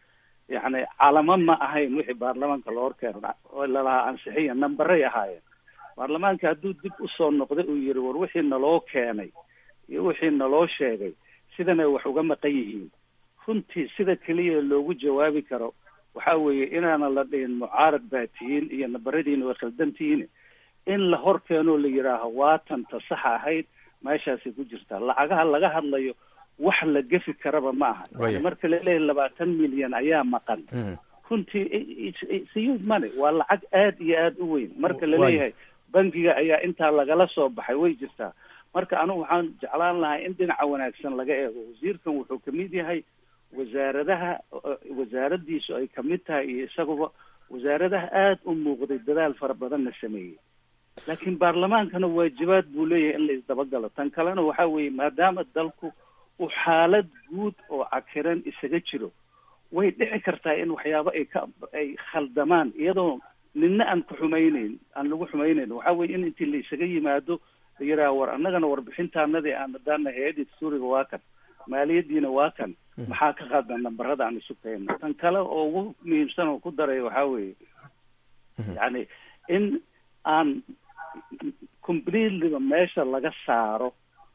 yacni calamo ma ahayn wixii baarlamaanka loo horkeena oo lalahaa ansixiya nambaray ahaayeen baarlamaanka hadduu dib usoo noqday uu yihi war wixii naloo keenay iyo wixii naloo sheegay sidanay wax uga maqan yihiin runtii sida keliya loogu jawaabi karo waxa weeye inaana la dhihin mucaarad baa tihiin iyo nabaradiina way khaldan tihiin in la hor keenoo la yidhaaho waatanta saxa ahayd meeshaasay ku jirtaa lacagaha laga hadlayo wax la gefi karaba ma aha Waya. yani marka laleeyahay labaatan milyan ayaa maqan runtii siyuud money waa lacag aad iyo aad u weyn marka Waya. laleeyahay bangiga ayaa intaa lagala soo baxay way jirtaa marka anigu waxaan jeclaan lahaa in dhinaca wanaagsan laga eego wasiirkan wuxuu kamid yahay wasaaradaha wasaaradiisu ay kamid tahay iyo isaguba wasaaradaha aada u muuqday dadaal fara badanna sameeyey laakiin baarlamaankana waajibaad buu leeyahay in la isdabagalo tan kalena waxa weeye maadaama dalku uu xaalad guud oo cakiran isaga jiro way dhici kartaa in waxyaabo ay ka ay khaldamaan iyadoo nina aan ku xumayneyn aan lagu xumayneyn waxa weye in intii la isaga yimaado la yidhaha war annagana warbixintaanadii aan hadaana hay-adii dastuuriga waa kan maaliyadiina waa kan maxaa ka qaldan nambarada aan isu keenno tan kale oo ugu muhiimsan oo ku daray waxaa weeye yacni in aan completelyba meesha laga saaro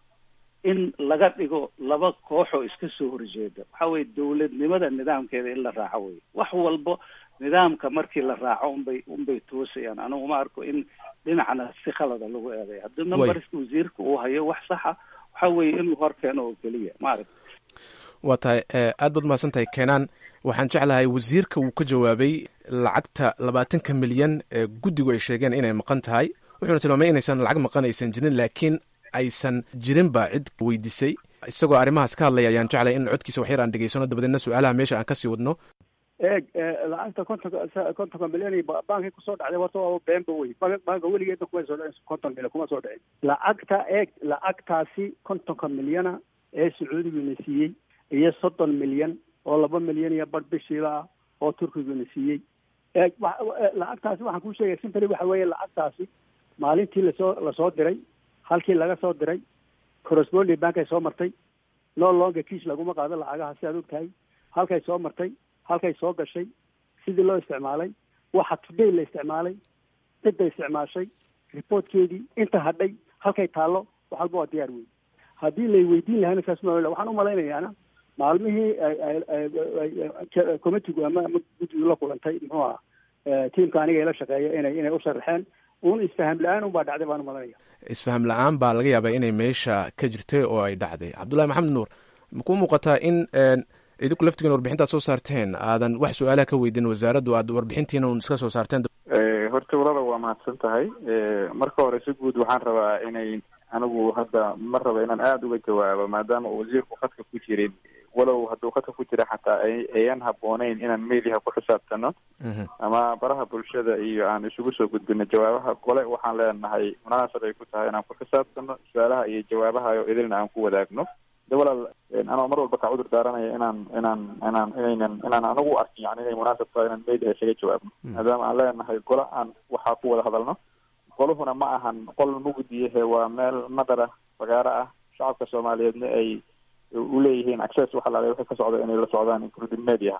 in laga dhigo laba koox oo iska soo horjeeda waxa weye dowladnimada nidaamkeeda in la raaco wey wax walbo nidaamka markii la raaco unbay unbay toosayaan anigu ma arko in dhinacna si khalada lagu eeday haddii numberska wasiirka uu hayo wax saxa waxa weeye inuu hor keeno oo keliya maaragta waa tahay aad baad mahadsan tahay keenaan waxaan jeclahay wasiirka wuu ka jawaabay lacagta labaatanka milyan ee guddigu ay sheegeen inay maqan tahay wuxuuna tilmaamay inaysan lacag maqan aysan jirin laakiin aysan jirinba cid weydiisay isagoo arrimahaas ka hadlaya ayaan jeclay in codkiisa waxyar aan dhegeysano dabadeedna su-aalaha meesha aan kasii wadno eeg lacagta kontonka kontonka milyan iyo bankii kusoo dhacday horta waa beenba wey banka weligeedna kuma soo dhicin konton milyan kuma soo dhicin lacagta eeg lacagtaasi kontonka milyana ee sacuudiguna siiyey iyo soddon milyan oo laba milyan iyo bar bishiiba ah oo turkiguna siiyey eeg lacagtaasi waxaan kuu sheegay simply waxa weeye lacagtaasi maalintii lasoo lasoo diray halkii laga soo diray corresponding bankay soo martay no longa kiis laguma qaado lacagaha si aad og tahay halkay soo martay halkay soo gashay sidii loo isticmaalay waxa today la isticmaalay cidda isticmaashay reportkeedii inta hadhay halkay taallo wax walba waa diyaar wey haddii lay weydiin lahayna saas ma waxaan umalaynayaana maalmihii committigu ama ama guddigu la kulantay muxuu aha tiimka aniga ila shaqeeya inay inay u sharaxeen un isfaham la-aan un baa dhacday baan umalanaya isfaham la-aan baa laga yaabaa inay meesha ka jirtay oo ay dhacday cabdullahi maxamed nuur makuu muuqataa in idinku laftigiin warbixintaad soo saarteen aadan wax su-aalaha ka weydin wasaaraddu aad warbixintiina un iska soo saarteen horta walada waa mahadsan tahay marka hore si guud waxaan rabaa inay anigu hadda ma raba inaan aada uga jawaabo maadaama uu wasiirku khadka ku jirin walow hadduu khadka ku jira xataa ayan habooneyn inaan meeliha ku xisaabtano ama baraha bulshada iyo aan isugu soo gudbino jawaabaha gole waxaan leenahay munaasab ay ku tahay inaan ku xisaabtano su-aalaha iyo jawaabaha oo idilna aan ku wadaagno de walaal anoo mar walba ka cudur daaranaya inaan inaan inaan inaynan inaan anigu arkin yani inay munaasab tahay inaan meeliha isaga jawaabno maadaama aan leenahay gole aan waxaa ku wada hadalno goluhuna ma ahan qol mugdiyahe waa meel madara fagaaro ah shacabka soomaaliyeedna ay uleeyihiin access waxa laala wixii ka socda inay la socdaan including media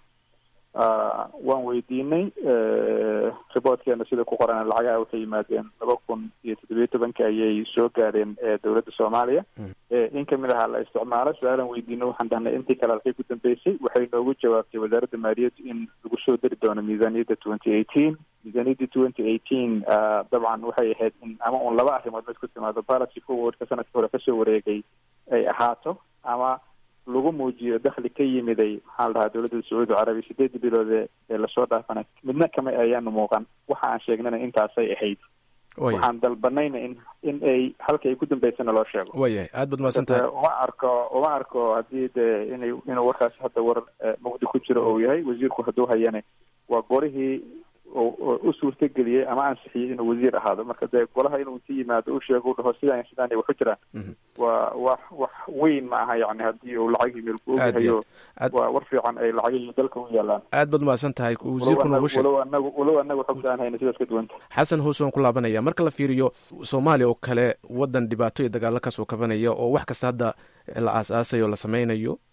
waan weydiinay reportkeena sida ku qoran lacagaha waxay yimaadeen laba kun iyo toddobiyo tobanki ayay soo gaadheen dowladda soomaaliya in kamid ahaa la isticmaalo su-aalan weydiino waxaan dhahnay intii kale halkay ku dambeysay waxay noogu jawaabtay wasaaradda maaliyaddu in lagu soo dari doono miisaaniyadda twenty eighteen miisaaniyadda twenty eighteen dabcan waxay ahayd in ama un laba arrimood mid ku timaado policy forwardka sanadkii hore kasoo wareegay ay ahaato ama lagu muujiyo dakhli ka yimiday maxaa la dhahaa dowladda sacuudi carabiya sideedii biloode ee lasoo dhaafana midna kama ayaanu muuqan waxa aan sheegnana intaasay ahayd waxaan dalbanayna in in ay halka ay ku dambeysana loo sheego wayahay aad baad mahadsan tahay uma arko uma arko haddii dee inay inuu warkaas hadda war mugdi ku jiro ou yahay wasiirku hadduu hayane waa gorihii u suurtageliyey ama ansixiyey inuu wasiir ahaado marka dee golaha inuu inti yimaado u sheego u dhaho sidaan sidaan ay waxu jiraan waa wax wax weyn ma aha yani haddii uu lacagii meel ku ogyahayo waa war fiican ay lacagihii dalka u yaalaan aad baad mahadsan tahay wasiirku noogu sheeg walow anagu walow anagu xogta aan hayna sidaas ka duwanta xasan hoose waan ku laabanaya marka la fiiriyo soomaaliya oo kale wadan dhibaato iyo dagaalo kasoo kabanaya oo wax kasta hadda la aas-aasayo la sameynayo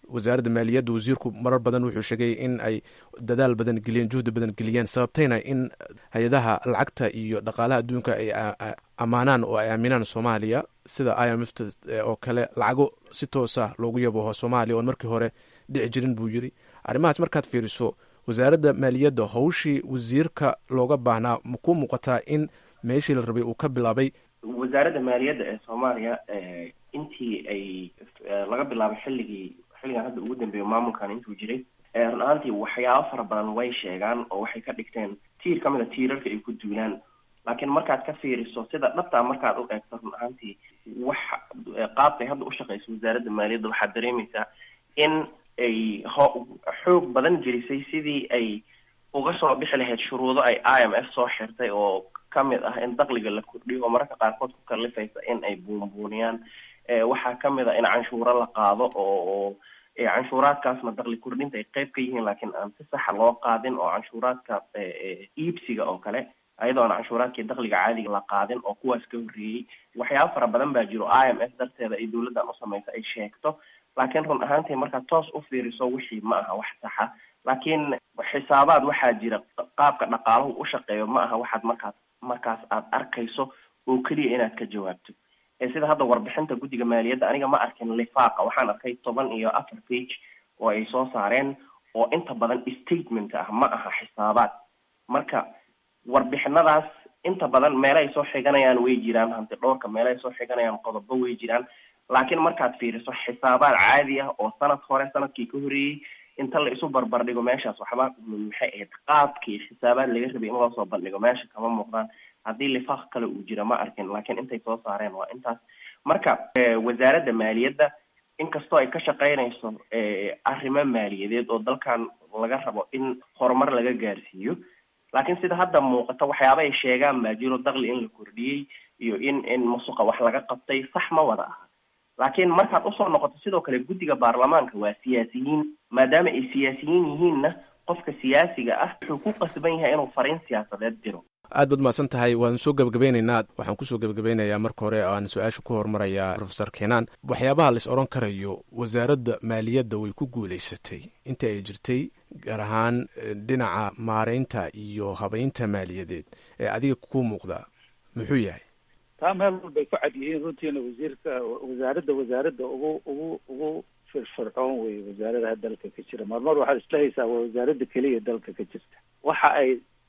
wasaaradda maaliyadda wasiirku marar badan wuxuu sheegay in ay dadaal badan geliyeen juhdi badan geliyeen sababtayna in hay-adaha lacagta iyo dhaqaalaha adduunka ay ammaanaan oo ay aaminaan soomaaliya sida i m f t oo kale lacago si toosa loogu yaboho soomaaliya oon markii hore dhici jirin buu yiri arrimahaas markaad fiiriso wasaaradda maaliyadda howshii wasiirka looga baahnaa ma ku muuqataa in meeshii la rabay uu ka bilaabay wasaaradda maaliyadda ee soomaaliya intii ay laga bilaabay xilligii xilligan hadda ugu dambeeyo maamulkan intuu jiray run ahaantii waxyaabo fara badan way sheegaan oo waxay ka dhigteen tiir ka mid a tiirarka ay ku duulaan laakiin markaad ka fiiriso sida dhabtaa markaad u eegto run ahaantii wax qaabkay hadda ushaqeyso wasaaradda maaliyadda waxaad dareemaysaa in ay ho xoog badan gelisay sidii ay uga soo bixi lahayd shuruudo ay i m f soo xirtay oo kamid ah in dakliga la kordhiyo oo mararka qaarkood ku kalifaysa in ay buunbuuniyaan waxaa kamid a in canshuuro la qaado oo canshuuraadkaasna dakli kordhinta ay qeyb ka yihiin laakiin aan si saxa loo qaadin oo canshuuraadka iibsiga oo kale ayadoo aan canshuuraadkii dakliga caadiga la qaadin oo kuwaas ka horreeyey waxyaaba fara badan baa jiro i m f darteeda ay dawladdan usamaysa ay sheegto laakiin run ahaantii markaad toos u fiiriso wixii ma aha wax saxa laakiin xisaabaad waxaa jira qaabka dhaqaalahu u shaqeeyo ma aha waxaad markaas markaas aad arkayso oo keliya inaad ka jawaabto sida hadda warbixinta guddiga maaliyadda aniga ma arkin lifaaqa waxaan arkay toban iyo afar page oo ay soo saareen oo inta badan statement ah ma aha xisaabaad marka warbixinadaas inta badan meele ay soo xiganayaan way jiraan hanti dhowrka meele ay soo xiganayaan qodobo way jiraan laakiin markaad fiiriso xisaabaad caadi ah oo sanad hore sanadkii ka horreeyey inta la isu barbar dhigo meeshaas waxba maxay ahayd qaabkii xisaabaad laga rabay in loo soo bandhigo meesha kama muuqdaan haddii lifaaq kale uu jira ma arkin laakiin intay soo saareen waa intaas marka wasaaradda maaliyadda inkastoo ay ka shaqeynayso arrimo maaliyadeed oo dalkan laga rabo in horumar laga gaarsiiyo laakiin sida hadda muuqata waxyaaba ay sheegaan baa jiro dakli in la kordhiyey iyo in in musuqa wax laga qabtay sax ma wada aha laakiin markaad usoo noqoto sidoo kale guddiga baarlamaanka waa siyaasiyiin maadaama ay siyaasiyiin yihiinna qofka siyaasiga ah wuxuu ku qasban yahay inuu fariin siyaasadeed diro aad baad mahadsan tahay waan soo gebagabeynaynaa waxaan kusoo gebagabeynayaa marka hore aan su-aasha ku hormarayaa profesor kenaan waxyaabaha lais odhan karayo wasaaradda maaliyadda way ku guulaysatay inta ay jirtay gaar ahaan dhinaca maareynta iyo habeynta maaliyadeed ee adiga ku muuqda muxuu yahay taa meel walbay ku cad yihiin runtiina wasiirka wasaaradda wasaaradda ugu ugu ugu firfircoon wey wasaaradaha dalka ka jira marmar waxaad isla haysaa waa wasaaradda keliya dalka ka jirta waxa ay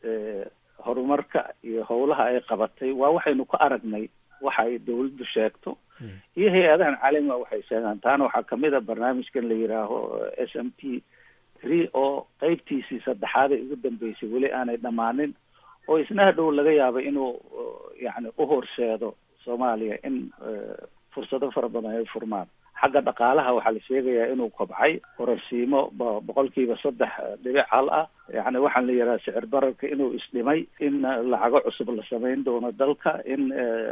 horumarka iyo howlaha ay qabatay waa waxaynu ku aragnay waxa ay dawladdu sheegto iyo hay-adahan caalamiga waxay sheegaan taana waxaa kamid a barnaamijkan la yidhaaho s m t three oo qeybtiisii saddexaad ay ugu dambeysay weli aanay dhammaanin oo isna hadhow laga yaabo inuu yani uhorseedo soomaaliya in fursado fara badan ay furmaan xagga dhaqaalaha waxaa la sheegayaa inuu kobcay kororsiimo boqolkiiba saddex dhibic hal ah yani waxaan la yidhaha sicir bararka inuu isdhimay in lacago cusub la samayn doono dalka in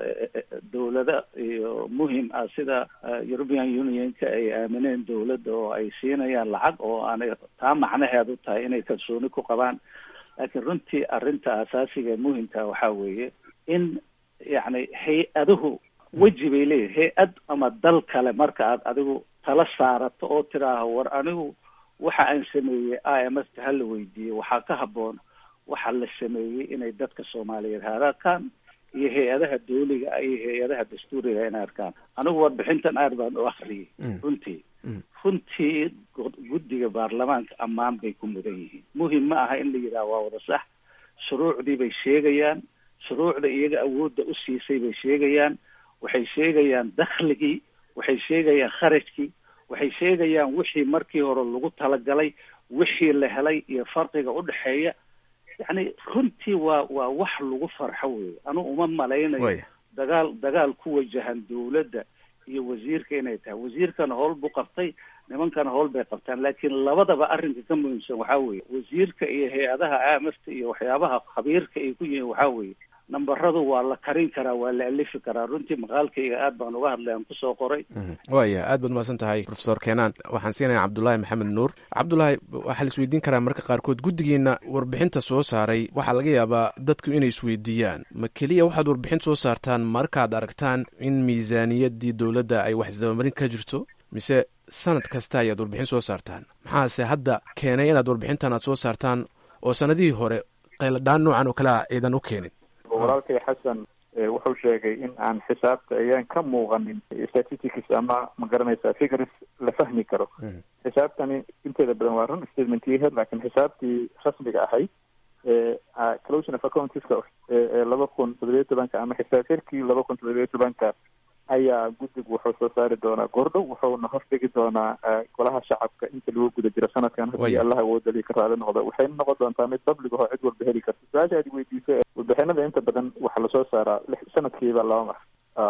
dawlada iyo muhim ah sida european unionka ay aamineen dawladda oo ay siinayaan lacag oo aanay taa macnaheedu tahay inay kalsooni ku qabaan laakiin runtii arrinta asaasiga muhimka waxaa weeye in yani hay-aduhu weji bay leeyihin hay-ad ama dal kale marka aad adigu tala saarato oo tiraaho war anigu waxa aan sameeyey i m f ta hala weydiiyey waxaa ka habboon waxa la sameeyey inay dadka soomaaliyeed haararkaan iyo hay-adaha dawliga iyo hay-adaha dastuuriga inay arkaan anigu warbixintan aad baan u akriyay runtii runtii guddiga baarlamaanka ammaan bay ku mudan yihiin muhim ma aha in la yidhaha waa wada sax shuruucdii bay sheegayaan shuruucda iyaga awoodda u siisay bay sheegayaan waxay sheegayaan dakhligii waxay sheegayaan kharajkii waxay sheegayaan wixii markii hore lagu talagalay wixii la helay iyo farqiga udhexeeya yani runtii waa waa wax lagu farxo wey anugu uma malaynayo dagaal dagaal ku wajahan dawladda iyo wasiirka inay tahay wasiirkana howl buu qabtay nimankana howl bay qabtaan laakiin labadaba arrinka ka muhiimsan waxaa weeye wasiirka iyo hay-adaha amafta iyo waxyaabaha khabiirka ay ku yihiin waxaa weeye nambaradu waa la karin karaa waa la alifi karaa runtii maqaalkayga aad baan uga hadlay aan kusoo qoray waya aad baad mahadsan tahay profesor kenaan waxaan siinaya cabdulaahi maxamed nuur cabdulaahi waxaa la isweydiin karaa marka qaarkood guddigiina warbixinta soo saaray waxaa laga yaabaa dadku inay isweydiiyaan ma keliya waxaad warbixin soo saartaan markaad aragtaan in miisaaniyaddii dowladda ay wax isdabamarin ka jirto mise sanad kasta ayaad warbixin soo saartaan maxaase hadda keenay inaad warbixintan aad soo saartaan oo sanadihii hore qayladhaan noocan oo kale a aydan u keenin walaalkay xasan wuxuu sheegay in aan xisaabta ayaan ka muuqanin statistics ama ma garanaysa figures la fahmi karo xisaabtani inteeda badan waa run statementyaheed laakiin xisaabtii rasmiga ahayd closion of accountiska ee laba kun toddobiyo tobanka ama xisaab xirkii laba kun toddobiyo tobanka ayaa guddigu wuxuu soo saari doonaa goordhow wuxuuna hordhigi doonaa golaha shacabka inta lagu guda jiro sanadkan haddii allah awoodali ka raali noqdo waxayna noqon doontaa mid public ahoo cid walba heli karta su-aasha aad weydiisay warbixinada inta badan waxaa lasoo saaraa sanadkiiba laba mar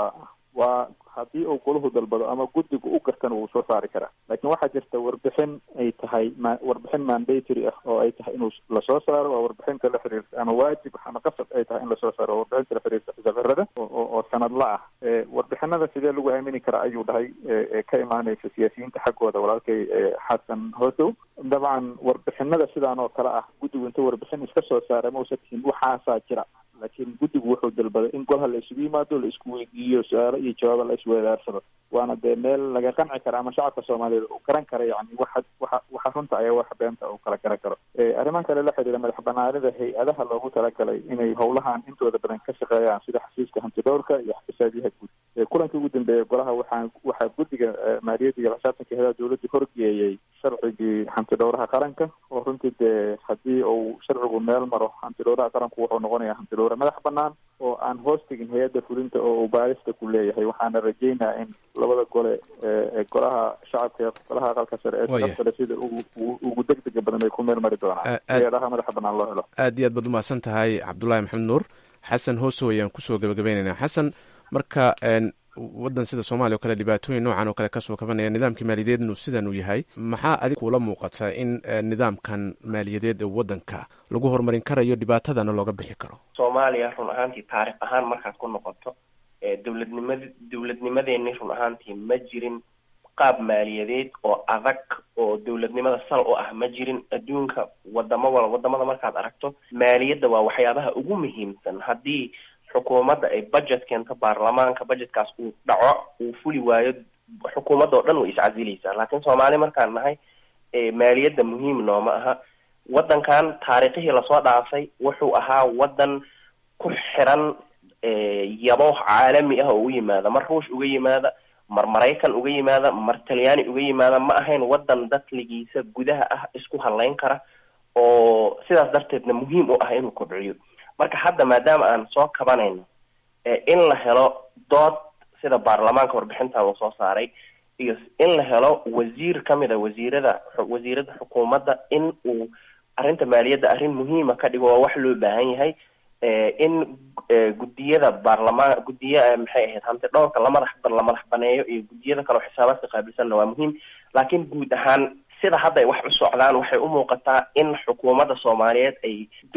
waa haddii uu golahu dalbado ama guddigu u gartana wuu soo saari karaa laakiin waxaa jirta warbixin ay tahay ma warbixin mandatory ah oo ay tahay inuu lasoo saaro waa warbixinta la xiriirta ama waajib ama qasab ay tahay in lasoo saaro waa warbixinta la xiriirta xisaabxirada oo sanadla ah warbixinada sidee lagu aamini karaa ayuu dhahay ka imaanaysa siyaasiyiinta xaggooda walaalkay xasan hoosow dabcan warbixinada sidaan oo kale ah guddigu inta warbixin iska soo saara mausa tihin waxaasaa jira laakiin guddigu wuxuu dalbaday in golha la isugu yimaado la isku weydiiyo su-aalo iyo jawaaba la isweedaarsado waana dee meel laga qanci kara ama shacabka soomaaliyeed uu garan kara yani waxa waxa waxa runta ayaa waxa beenta uu kala garan karo arrimahan kale la xiriira madax banaanida hay-adaha loogu talagalay inay howlahan intooda badan ka shaqeeyaan sida xasiiska hantidhowrka iyo xisaabiyaha guud kulankii ugu dambeeyay golaha waxaa waxaa guddiga maaliyadda iyo xisaabtanka heedaha dowladda horgeeyey sharcigii hantidhowraha qaranka oo runtii dee haddii uu sharcigu meel maro hantidhowraha qaranku wuxuu noqonayaa hantidhowra madax banaan oo aan hoos tegin hay-adda fulinta oo uu baarista ku leeyahay waxaana rajeynaa in labada gole ee golaha shacabka ee golaha aqalka sare ee sharafkale sida ugu ugu degdega badan ay ku meel mari doonaan hay-adaha madaxa banaan loo helo aad iyo aad baad umahadsan tahay cabdullaahi maxamed nuur xasan hoosow ayaan kusoo gabagabaynaynaa xasan marka waddan sida soomaaliya o kale dhibaatooyin noocan oo kale kasoo kabanaya nidaamkii maaliyadeednu sidan uu yahay maxaa adig kuula muuqata in nidaamkan maaliyadeed ee waddanka lagu horumarin karayo dhibaatadana looga bixi karo soomaaliya run ahaantii taarikh ahaan markaad ku noqoto dowladnimad dowladnimadeeni run ahaantii ma jirin qaab maaliyadeed oo adag oo dowladnimada sal u ah ma jirin adduunka wadamo wal wadamada markaad aragto maaliyadda waa waxyaabaha ugu muhiimsan haddii xukuumadda ay budget keento baarlamaanka budgetkaas uu dhaco uu fuli waayo xukuumadda oo dhan way iscasilaysaa laakiin soomaali markaan nahay maaliyadda muhiim nooma aha waddankan taariikhihii lasoo dhaafay wuxuu ahaa waddan ku xiran yabo caalami ah oo u yimaada mar ruush uga yimaada mar maraykan uga yimaada mar talyaani uga yimaada ma ahayn waddan dakligiisa gudaha ah isku hadlayn kara oo sidaas darteedna muhiim u ah inuu kobciyo marka hadda maadaama aan soo kabanayno in la helo dood sida baarlamaanka warbixintan uu soo saaray iyo in la helo wasiir kamid a wasiirada wasiirada xukuumadda in uu arrinta maaliyadda arrin muhiima ka dhigo waa wax loo baahan yahay in guddiyada baarlamaan guddiya maxay ahayd hanti dhowrka lamadax la madax baneeyo iyo guddiyada kale oo xisaabaadka qaabilsanna waa muhiim laakiin guud ahaan sida hadda ay wax u socdaan waxay u muuqataa in xukuumadda soomaaliyeed ay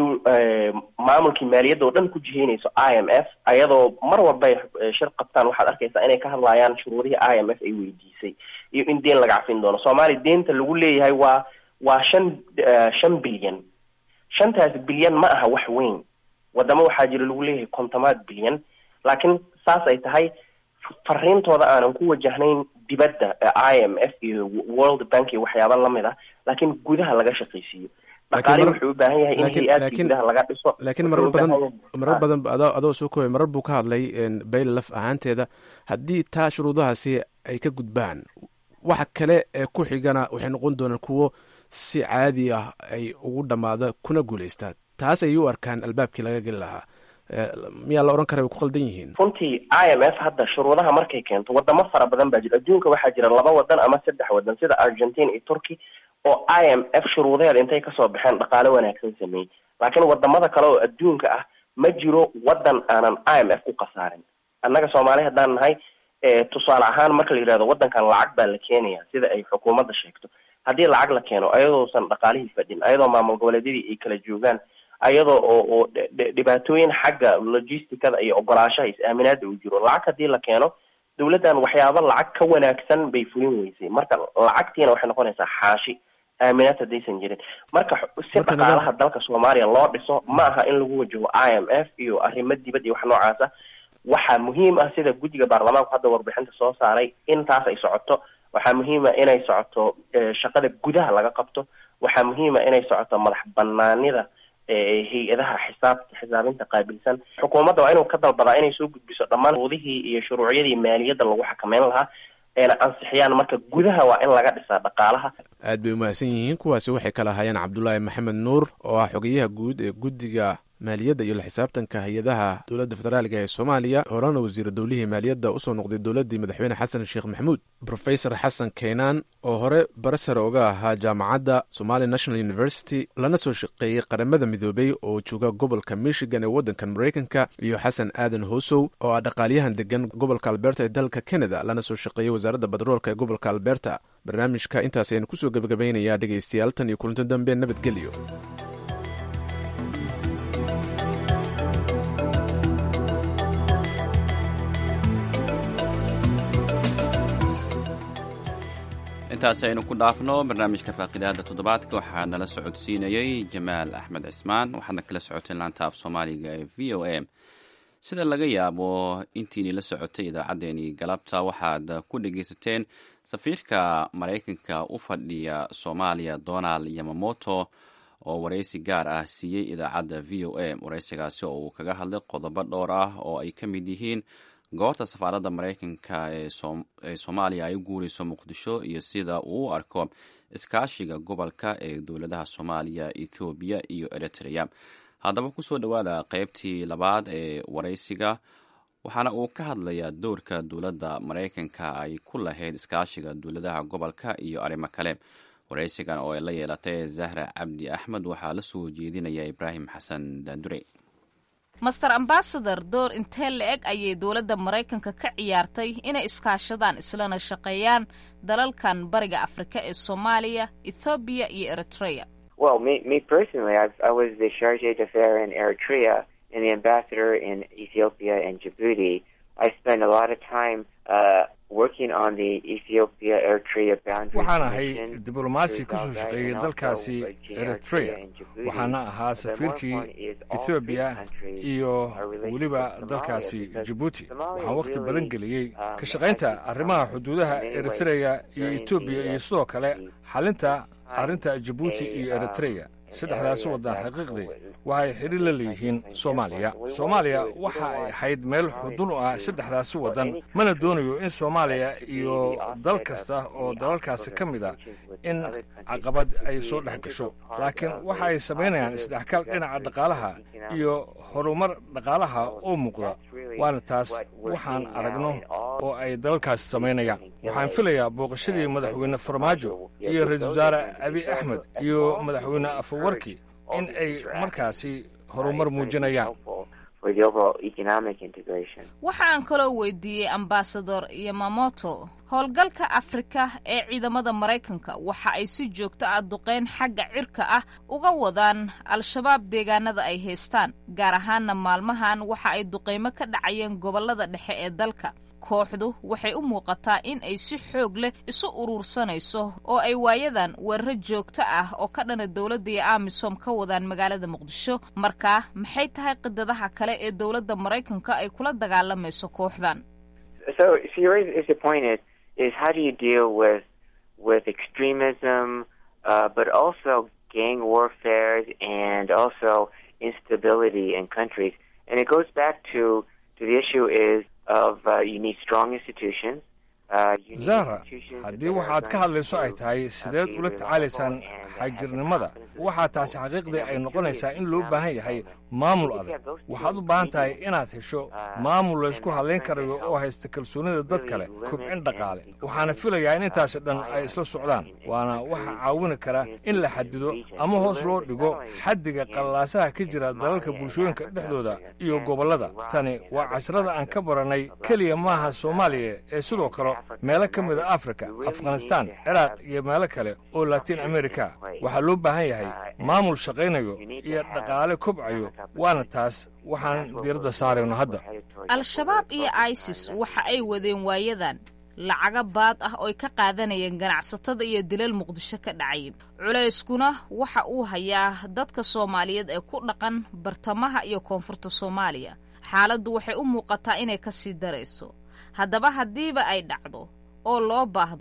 maamulkii maaliyadda oo dhan ku jiheynayso i m f ayadoo mar walba ay shir qabtaan waxaad arkaysaa inay ka hadlayaan shuruudihii i m f ay weydiisay iyo in deen laga cafin doono soomaaliya deenta lagu leeyahay waa waa shan shan bilyan shantaas bilyan ma aha wax weyn wadamo waxaa jira lagu leeyahay kontomaad bilyan laakiin saas ay tahay fariintooda aanan ku wajahnayn dibadda i m f iyo world bank iyo waxyaaba lamid ah laakiin gudaha laga shaqaysiiyo dhaqaali wuxuu u baahan yahay in hay-aadka gudaha laga dhiso laakiin marar badan marar badan adoo soo koobay marar buu ka hadlay bayl laf ahaanteeda haddii taa shuruudahaasi ay ka gudbaan waxa kale ee ku xigana waxay noqon doonaan kuwo si caadi ah ay ugu dhammaada kuna guulaystaa taas ayay u arkaan albaabkii laga geli lahaa miyaa la odhan kara way ku qaldan yihiin runtii i m f hadda shuruudaha markay keento wadamo fara badan baa jira adduunka waxaa jira laba wadan ama saddex wadan sida argentina iyo turkey oo i m f shuruudaheeda intay kasoo baxeen dhaqaale wanaagsan sameeyey laakiin wadamada kale oo adduunka ah ma jiro wadan aanan i m f ku khasaarin annaga soomaali haddaan nahay tusaale ahaan marka la yidhahdo wadankan lacag baa la keenaya sida ay xukuumadda sheegto haddii lacag la keeno ayadoosan dhaqaalihii fadhin ayadoo maamul goboleedyadii ay kala joogaan ayadoo oo oo dhibaatooyin xagga logisticada iyo ogolaashaha is-aaminaada uu jiro lacag haddii la keeno dawladdan waxyaaba lacag ka wanaagsan bay fulin weysay marka lacagtiina waxay noqonaysaa xaashi aaminaad haddaysan jirin marka si dhaqaalaha dalka soomaaliya loo dhiso ma aha in lagu wajaho i m f iyo arrimo dibad iyo wax noocaasa waxaa muhiim ah sida guddiga baarlamaanku hadda warbixinta soo saaray in taas ay socoto waxaa muhiima inay socoto shaqada gudaha laga qabto waxaa muhiima inay socoto madax banaanida hay-adaha xisaab xisaabinta qaabilsan xukuumadda waa inuu ka dalbadaa inay soo gudbiso dhammaan shuruudihii iyo shuruucyadii maaliyadda lagu xakameyn lahaa eena ansixiyaan marka gudaha waa in laga dhisaa dhaqaalaha aad bay umahadsan yihiin kuwaasi waxay kala hayeen cabdulaahi maxamed nuur oo ah xogeyaha guud ee guddiga maaliyadda iyo la xisaabtanka hay-adaha dowladda federaaliga ee soomaaliya horena wasiira dowlihii maaliyadda usoo noqday dowladdii madaxweyne xasan sheekh maxamuud rofesor xasan keenaan oo hore barasare oga ahaa jaamacadda somali national university lana soo shaqeeyey qaramada midoobey oo jooga gobolka michigan ee waddankan maraykanka iyo xasan aadan hoosow oo ah dhaqaalyahan degan gobolka alberta ee dalka canada lana soo shaqeeyey wasaaradda batroolka ee gobolka alberta barnaamijka intaas aynu kusoo gebagabaynayaa dhegaystayaal tan iyo kulanto dambe nabadgelyo intaas aynu ku dhaafno barnaamijka faaqidaada toddobaadka waxaa nala socodsiinayey jamaal axmed cismaan waxaadna kala socoteen laanta af soomaaliga ee v o a sida laga yaabo intiini la socotay idaacaddeenii galabta waxaad ku dhegaysateen safiirka maraykanka u fadhiya soomaaliya donald yamamoto oo waraysi gaar ah siiyey idaacadda v o a waraysigaasi oo uu kaga hadlay qodobo dhowr ah oo ay ka mid yihiin goorta safaaradda maraykanka ee soomaaliya ay u guureyso muqdisho iyo sida uu u arko iskaashiga gobolka ee dowladaha soomaaliya ethoobiya iyo eritrea haddaba kusoo dhowaada qeybtii labaad ee waraysiga waxaana uu ka hadlayaa doorka dowladda maraykanka ay ku lahayd iskaashiga dowladaha gobolka iyo arrimo kale waraysigan oo ay la yeelatay zahra cabdi axmed waxaa la soo jeedinaya ibraahim xasan daandure master ambasador door intee la-eg ayay dowladda maraykanka ka ciyaartay inay iskaashadaan islana shaqeeyaan dalalkan bariga afrika ee soomaaliya ethoobiya iyo eritrea Well, me, me personally, I've, I was the charge d'affaires in Eritrea and the ambassador in Ethiopia and Djibouti. I spent a lot of time uh, working on the Ethiopia Eritrea boundary. waxaan ahay diblomaasi ka soo shaqeeyey dalkaasi eritrea waxaana ahaa safiirkii ethoobiya iyo weliba dalkaasi jibuuti waxaan wakhti badan geliyey ka shaqaynta arrimaha xuduudaha eritrea iyo etoobiya iyo sidoo kale xalinta arrinta jibuuti iyo eritrea saddexdaasi waddan xaqiiqdii waxay xidhi la leeyihiin soomaaliya soomaaliya waxa ay ahayd meel xudun u ah saddexdaasi waddan mana doonayo in soomaaliya iyo dal kasta oo dalalkaasi ka mid a in caqabad ay soo dhex gasho laakiin waxa ay samaynayaan isdhexkal dhinaca dhaqaalaha iyo horumar dhaqaalaha oo muuqda waana taas waxaan aragno oo ay dalalkaasi samaynayaan waxaan filayaa booqashadii madaxweyne farmaajo iyo ra-iisul wasaare abiy axmed iyo madaxweyne afawarki in ay markaasi horumar muujinayaan waxaan kaloo weydiiyey ambasador yamamoto howlgalka afrika ee ciidamada maraykanka waxa ay si joogto ah duqeyn xagga cirka ah uga wadaan al-shabaab deegaanada ay haystaan gaar ahaanna maalmahan waxa ay duqeymo ka dhacayeen gobollada dhexe ee dalka kooxdu waxay u muuqataa in ay si xoog leh isu uruursanayso oo ay waayadan weeraro joogto ah oo ka dhana dowladda iyo amisom ka wadaan magaalada muqdisho markaa maxay tahay qidadaha kale ee dowladda maraykanka ay kula dagaalamayso kooxdan is how do you deal with with extremism, uh, but also gang warfare and also instability in countries. And it goes back to to the issue is of uh, you need strong institutions. zahra haddii waxaad ka hadlayso ay tahay sideed ula tacaalaysaan xagjirnimada waxaa taasi xaqiiqdii ay noqonaysaa in loo baahan yahay maamul adag waxaad u baahan tahay inaad hesho maamul laysku hadlayn karayo oo haysta kalsoonida dad kale kobcin dhaqaale waxaana filayaa in intaasi dhan ay isla socdaan waana waxa caawini kara in la xadido ama hoos loo dhigo xaddiga qallalaasaha ka jira dalalka bulshooyinka dhexdooda iyo gobollada tani waa casharada aan ka barannay keliya maaha soomaaliya ee sidoo kale meelo ka mida afrika afghanistaan ciraaq iyo meelo kale oo latiin amerika waxaa loo baahan yahay maamul shaqaynayo iyo dhaqaale kobcayo waana taas waxaan diiradda saarayno hadda al-shabaab iyo isis waxa ay wadeen waayadan lacaga baad ah ooy ka qaadanayeen ganacsatada iyo dilal muqdisho ka dhacay culayskuna waxa uu hayaa dadka soomaaliyeed ee ku dhaqan bartamaha iyo koonfurta soomaaliya xaaladdu waxay u muuqataa inay ka sii darayso haddaba haddiiba ay dhacdo oo loo baahdo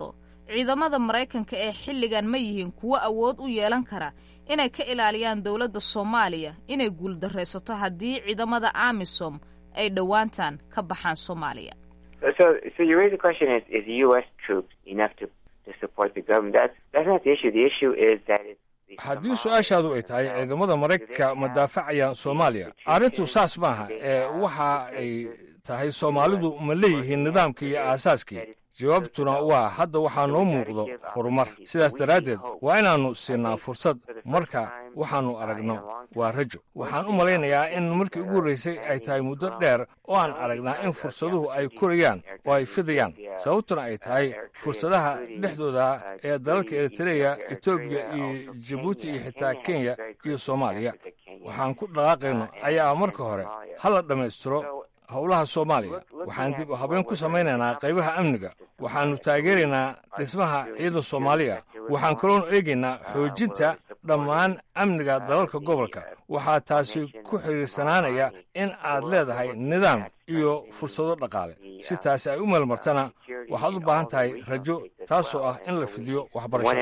ciidamada maraykanka ee xilligan ma yihiin kuwo awood u yeelan kara inay ka ilaaliyaan dowladda soomaaliya inay guuldaraysato haddii ciidamada amisom ay dhowaantan ka baxaan soomaaliya So, so you raise the question: Is is U.S. troops enough to to support the government? That's that's not the issue. The issue is that it's haddii su-aashaadu ay tahay ciidamada maraykanka ma daafacayaan soomaaliya arrintu saas maaha ee waxa ay tahay soomaalidu ma leeyihiin nidaamkii iyo aasaaskii jawaabtuna waa hadda waxaa noo muuqdo horumar sidaas daraaddeed waa inaannu siinaa fursad marka waxaannu aragno waa rajo waxaan u malaynayaa in markii ugu horraysay ay tahay muddo dheer oo aan aragnaa in fursaduhu ay korayaan oo ay fidayaan sababtuna ay tahay fursadaha dhexdooda ee dalalka eritreya etoobiya iyo jabuuti iyo xitaa kenya iyo soomaaliya waxaan ku dhaqaaqayno ayaa marka hore hala dhammaystiro howlaha soomaaliya waxaan dib u habeen ku samaynaynaa qaybaha amniga waxaannu taageeraynaa dhismaha ciidan soomaaliya waxaan kaloonu eegaynaa xoojinta dhammaan amniga dalalka gobolka waxaa taasi ku xidhiirsanaanaya in aad leedahay nidaam iyo fursado dhaqaale si taasi ay u meelmartana waxaad u baahan tahay rajo taasoo ah in la fidiyo waxbarasho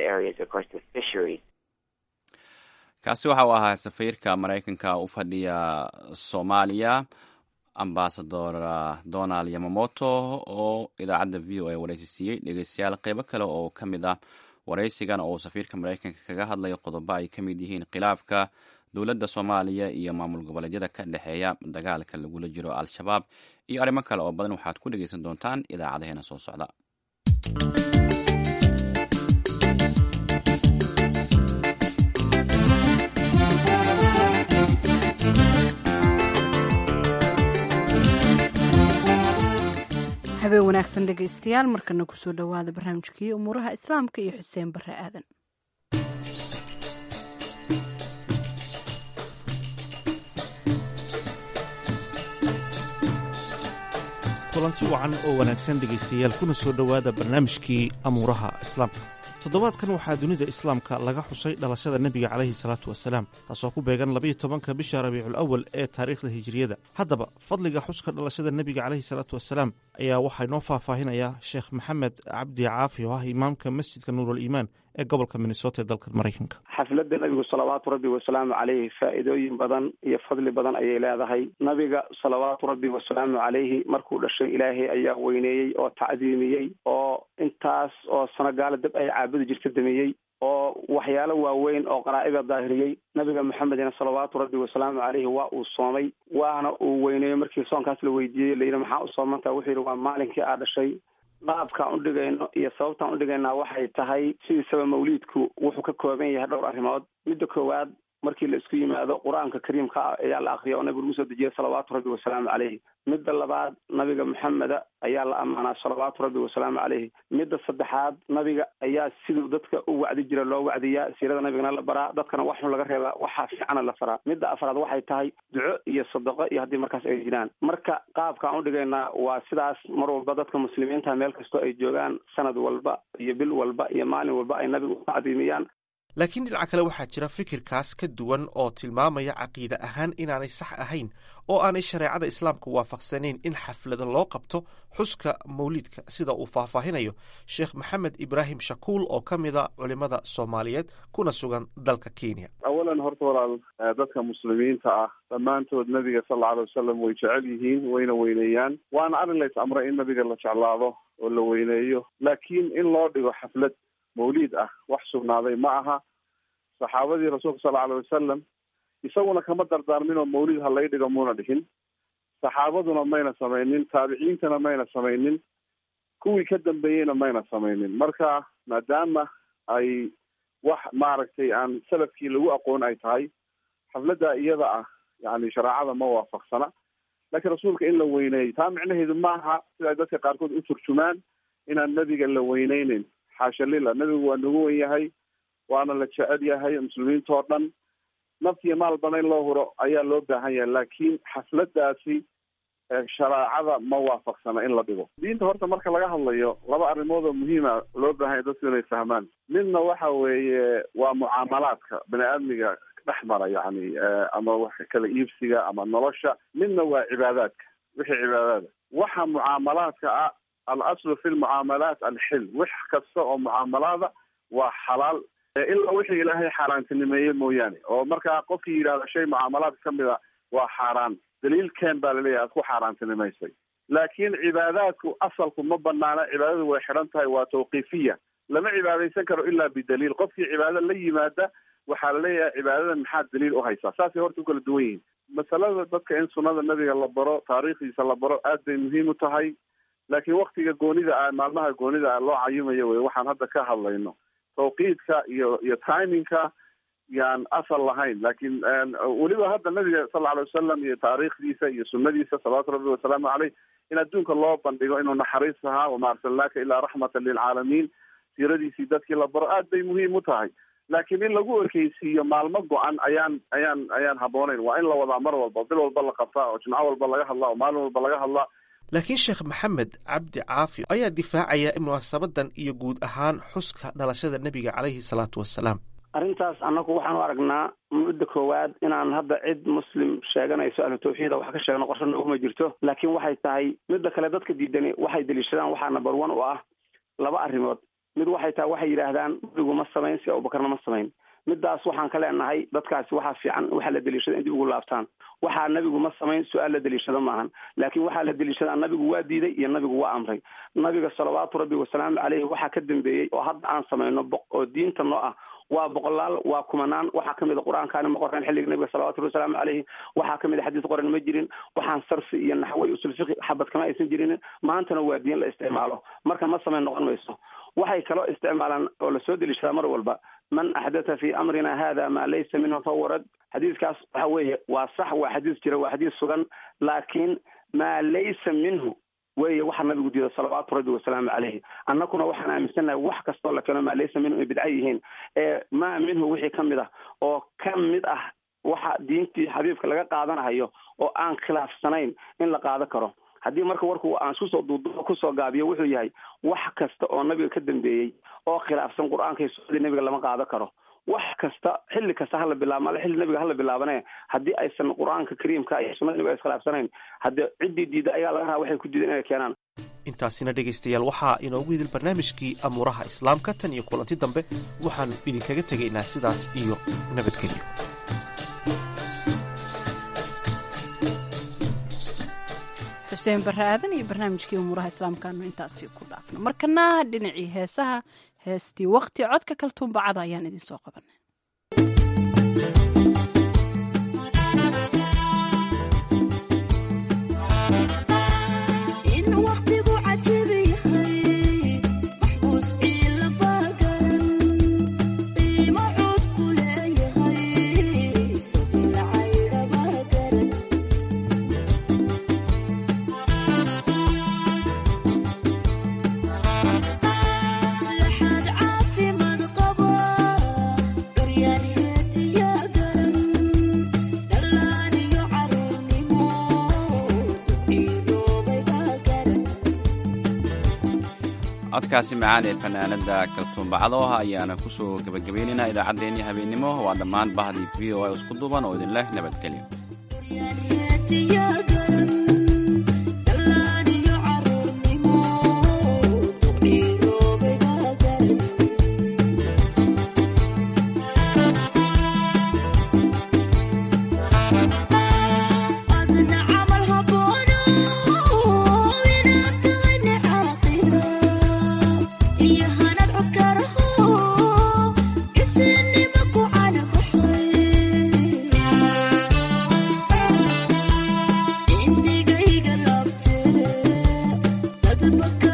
kaasi waxa uu ahaa safiirka maraykanka u fadhiya soomaaliya ambasador donald yamamoto oo idaacadda v o a waraysi siiyey dhegeystayaal qeybo kale oo ka mid ah waraysigan oo safiirka maraykanka kaga hadlayo qodobo ay ka mid yihiin khilaafka dowladda soomaaliya iyo maamul goboleedyada ka dhexeeya dagaalka lagula jiro al-shabaab iyo arrimo kale oo badan waxaad ku dhegeysan doontaan idaacadaheena soo socda habeen wanaagsan dhegaystayaal markana kusoo dhowaada barnaamijkii umuuraha islaamka iyo xuseen bare aadan kulanti wacan oo wanaagsan dhegaystayaal kuna soo dhowaada barnaamijkii amuuraha islaamka toddobaadkan waxaa dunida islaamka laga xusay dhalashada nebiga calayhi salaatu wasalaam taasoo ku beegan labayo tobanka bisha rabiicul awal ee taariikhda hijiriyada haddaba fadliga xuska dhalashada nebiga calayhi salaatu wasalaam ayaa waxaa inoo faahfaahinayaa sheekh maxamed cabdi caafi oo ah imaamka masjidka nuurul iimaan ee gobolka minnesota ee dalka maraykanka xafladda nabigu salawaatu rabbi wasalaamu caleyhi faa'iidooyin badan iyo fadli badan ayay leedahay nabiga salawaatu rabbi wasalaamu caleyhi markuu dhashay ilaahay ayaa weyneeyey oo tacdiimiyey oo intaas oo sano gaala dab ay caabudi jirta damiyey oo waxyaalo waaweyn oo qaraa'ida daahiriyey nabiga maxamedina salawaatu rabbi wasalaamu caleyhi waa uu soomay waana uu weyneeyey markii soonkaas la weydiiyey layidhi maxaa u soomantaa wuxuu yidhi waa maalinkii aa dhashay qaabkaan u dhigayno iyo sababtaan u dhigaynaa waxay tahay sidiisaba mawliidku wuxuu ka kooban yahay dhowr arrimood midda koowaad markii la isku yimaado qur-aanka kariimka ah ayaa la akriya oo nabigu lagu soo dejiyay salawaatu rabbi wasalaamu caleyhi midda labaad nabiga maxameda ayaa la ammaanaa salawaatu rabbi wasalaamu caleyhi midda saddexaad nabiga ayaa siduu dadka u wacdi jira loo wacdiyaa siirada nabigana la baraa dadkana waxun laga reebaa waxaa fiicana la faraa midda afraad waxay tahay duco iyo sadaqo iyo haddii markaas ay jiraan marka qaabkaan u dhigaynaa waa sidaas mar walba dadka muslimiinta meel kastoo ay joogaan sanad walba iyo bil walba iyo maalin walba ay nabiga u tacdiimiyaan laakiin dhinaca kale waxaa jira fikirkaas ka duwan oo tilmaamaya caqiide ahaan inaanay sax ahayn oo aanay shareecada islaamka waafaqsanayn in xaflada loo qabto xuska mawliidka sida uu faahfaahinayo sheekh maxamed ibraahim shakuul oo ka mida culimada soomaaliyeed kuna sugan dalka kenya awalan horta walaal dadka muslimiinta ah dhammaantood nabiga sal alla alay wasalam way jecel yihiin wayna weyneeyaan waana arrin lays amray in nabiga la jeclaado oo la weyneeyo laakiin in loo dhigo xaflad mawliid ah wax sugnaaday ma aha saxaabadii rasuulka sal alay wasalam isaguna kama dardaarmin oo mawlid ha lay dhigo muuna dhihin saxaabaduna mayna samaynin taabiciintana mayna samaynin kuwii ka dambeeyeyna mayna samaynin marka maadaama ay wax maaragtay aan salafkii lagu aqoon ay tahay xafladda iyada ah yani shareecada ma waafaqsana laakiin rasuulka in la weyneeyo taa micnaheedu maaha sida ay dadka qaarkood u turjumaan inaan nabiga la weyneyneyn xaasha lila nabigu waa nagu wen yahay waana la jecel yahay muslimiinta oo dhan naftiyo maalbana in loo huro ayaa loo baahan yahay laakiin xafladaasi shareecada ma waafaqsana in la dhigo diinta horta marka laga hadlayo laba arrimood oo muhiima loo baahan yahay dadku inay fahmaan midna waxa weeye waa mucaamalaadka bani aadmiga dhex mara yani ama wax kala iibsiga ama nolosha midna waa cibaadaadka wixii cibaadaada waxa mucaamalaadka ah al aslu fi lmucaamalaat alxil wax kasta oo mucaamalaada waa xalaal ilaa wixii ilaahay xaaraantinimeeye mooyaane oo markaa qofkii yidhahda shay mucaamalaad ka mid a waa xaaraan daliil keen baa laleeyahay aad ku xaaraantinimaysay laakiin cibaadaadku asalku ma banaana cibaadadu way xidhan tahay waa tawqiifiya lama cibaadaysan karo ilaa bidaliil qofkii cibaado la yimaada waxaa laleeyahay cibaadadan maxaad daliil u haysaa saasay horta u kala duwan yihiin masalada dadka in sunnada nabiga la baro taariikhdiisa la baro aad bay muhiim u tahay laakiin waktiga goonida ah maalmaha goonida ah loo cayumayo wey waxaan hadda ka hadlayno tawqiidka iyo iyo timingka yaan asal lahayn laakiin weliba hadda nabiga sal alay wasalam iyo taariikhdiisa iyo sunadiisa salawaatu rabbi wasalaamu caleyh in adduunka loo bandhigo inuu naxariis ahaa wama arsalnaaka ilaa raxmatan lilcaalamiin siiradiisii dadkii la baro aad bay muhiim u tahay laakiin in lagu ekeysiiyo maalmo go-an ayaan ayaan ayaan habbooneyn waa in la wadaa mar walba bil walba la qabtaa oo jimco walba laga hadlaa oo maalin walba laga hadlaa laakiin sheekh maxamed cabdi caafi ayaa difaacaya munaasabadan iyo guud ahaan xuska dhalashada nebiga caleyhi salaatu wasalaam arrintaas annagu waxaan u aragnaa mudda koowaad inaan hadda cid muslim sheeganayso ahlu tawxiida wax ka sheegno qorshana uguma jirto laakiin waxay tahay midda kale dadka diidani waxay deliishadaan waxaa number one u ah laba arrimood mid waxay tahay waxay yidhaahdaan nabigu ma samayn si abubakarna ma samayn midaas waxaan ka leenahay dadkaasi waxaa fiican waxaa la deliishada in dib ugu laabtaan waxaa nabigu ma samayn su-aal la deliishado maahan laakiin waxaa la deliishadaa nabigu waa diiday iyo nabigu waa amray nabiga salawaatu rabbi wasalaamu caleyhi waxaa ka dambeeyey oo hadda aan samayno oo diinta noo ah waa boqolaal waa kumanaan waxaa kamid a qur-aankaani ma qoreen xilliga nabiga salawatu rabbi wasalaamu caleyhi waxaa kamid a xadiis qoran ma jirin waxaan sarfi iyo naxwo iyo usul fiqi xabad kama aysan jirin maantana waa diin la isticmaalo marka ma samayn noqon mayso waxay kaloo isticmaalaan oo lasoo deliishadaa mar walba man axdatha fi amrina hada maa laysa minhu fahuwa rad xadiiskaas waxa weeye waa sax waa xadiis jira waa xadiis sugan laakiin maa laysa minhu weye waxa nabigu diida salawaatu rabbi wasalaamu caleyhi annaguna waxaan aaminsannahay wax kastoo la keeno maa laysa minhu ay bidca yihiin ee maa minhu wixii ka mid ah oo ka mid ah waxa diintii xabiibka laga qaadanahayo oo aan khilaafsanayn in la qaado karo haddii marka warku aan iskusoo duuduubo kusoo gaabiyo wuxuu yahay wax kasta oo nabiga ka dambeeyey oo khilaafsan qur-aanka iyo sunnadii nabiga lama qaado karo wax kasta xilli kasta hala bilaabo male xilli nabiga hala bilaabane haddii aysan qur-aanka kariimka iyo sunnada nabiga iskhilaafsanayn haddii ciddii diida ayaa laga rabaa waxay ku diideen inay keenaan intaasina dhegaystayaal waxaa inoogu hidil barnaamijkii amuuraha islaamka tan iyo kulanti dambe waxaannu idinkaga tegaynaa sidaas iyo nabadgelyo xuseen barre aadan iyo barnaamijkii umuuraha islaamkaanu intaasi ku dhaafno markana dhinacii heesaha heestii wakti codka kaltuumbacada ayaan idin soo qabanay codkaasi macaan ee fanaanada kaltuumbacadooha ayaana ku soo gebagabaynaynaa idaacaddeenii habeennimo waa dhammaan bahdii v o a isku duuban oo idin leh nabadgelyo Book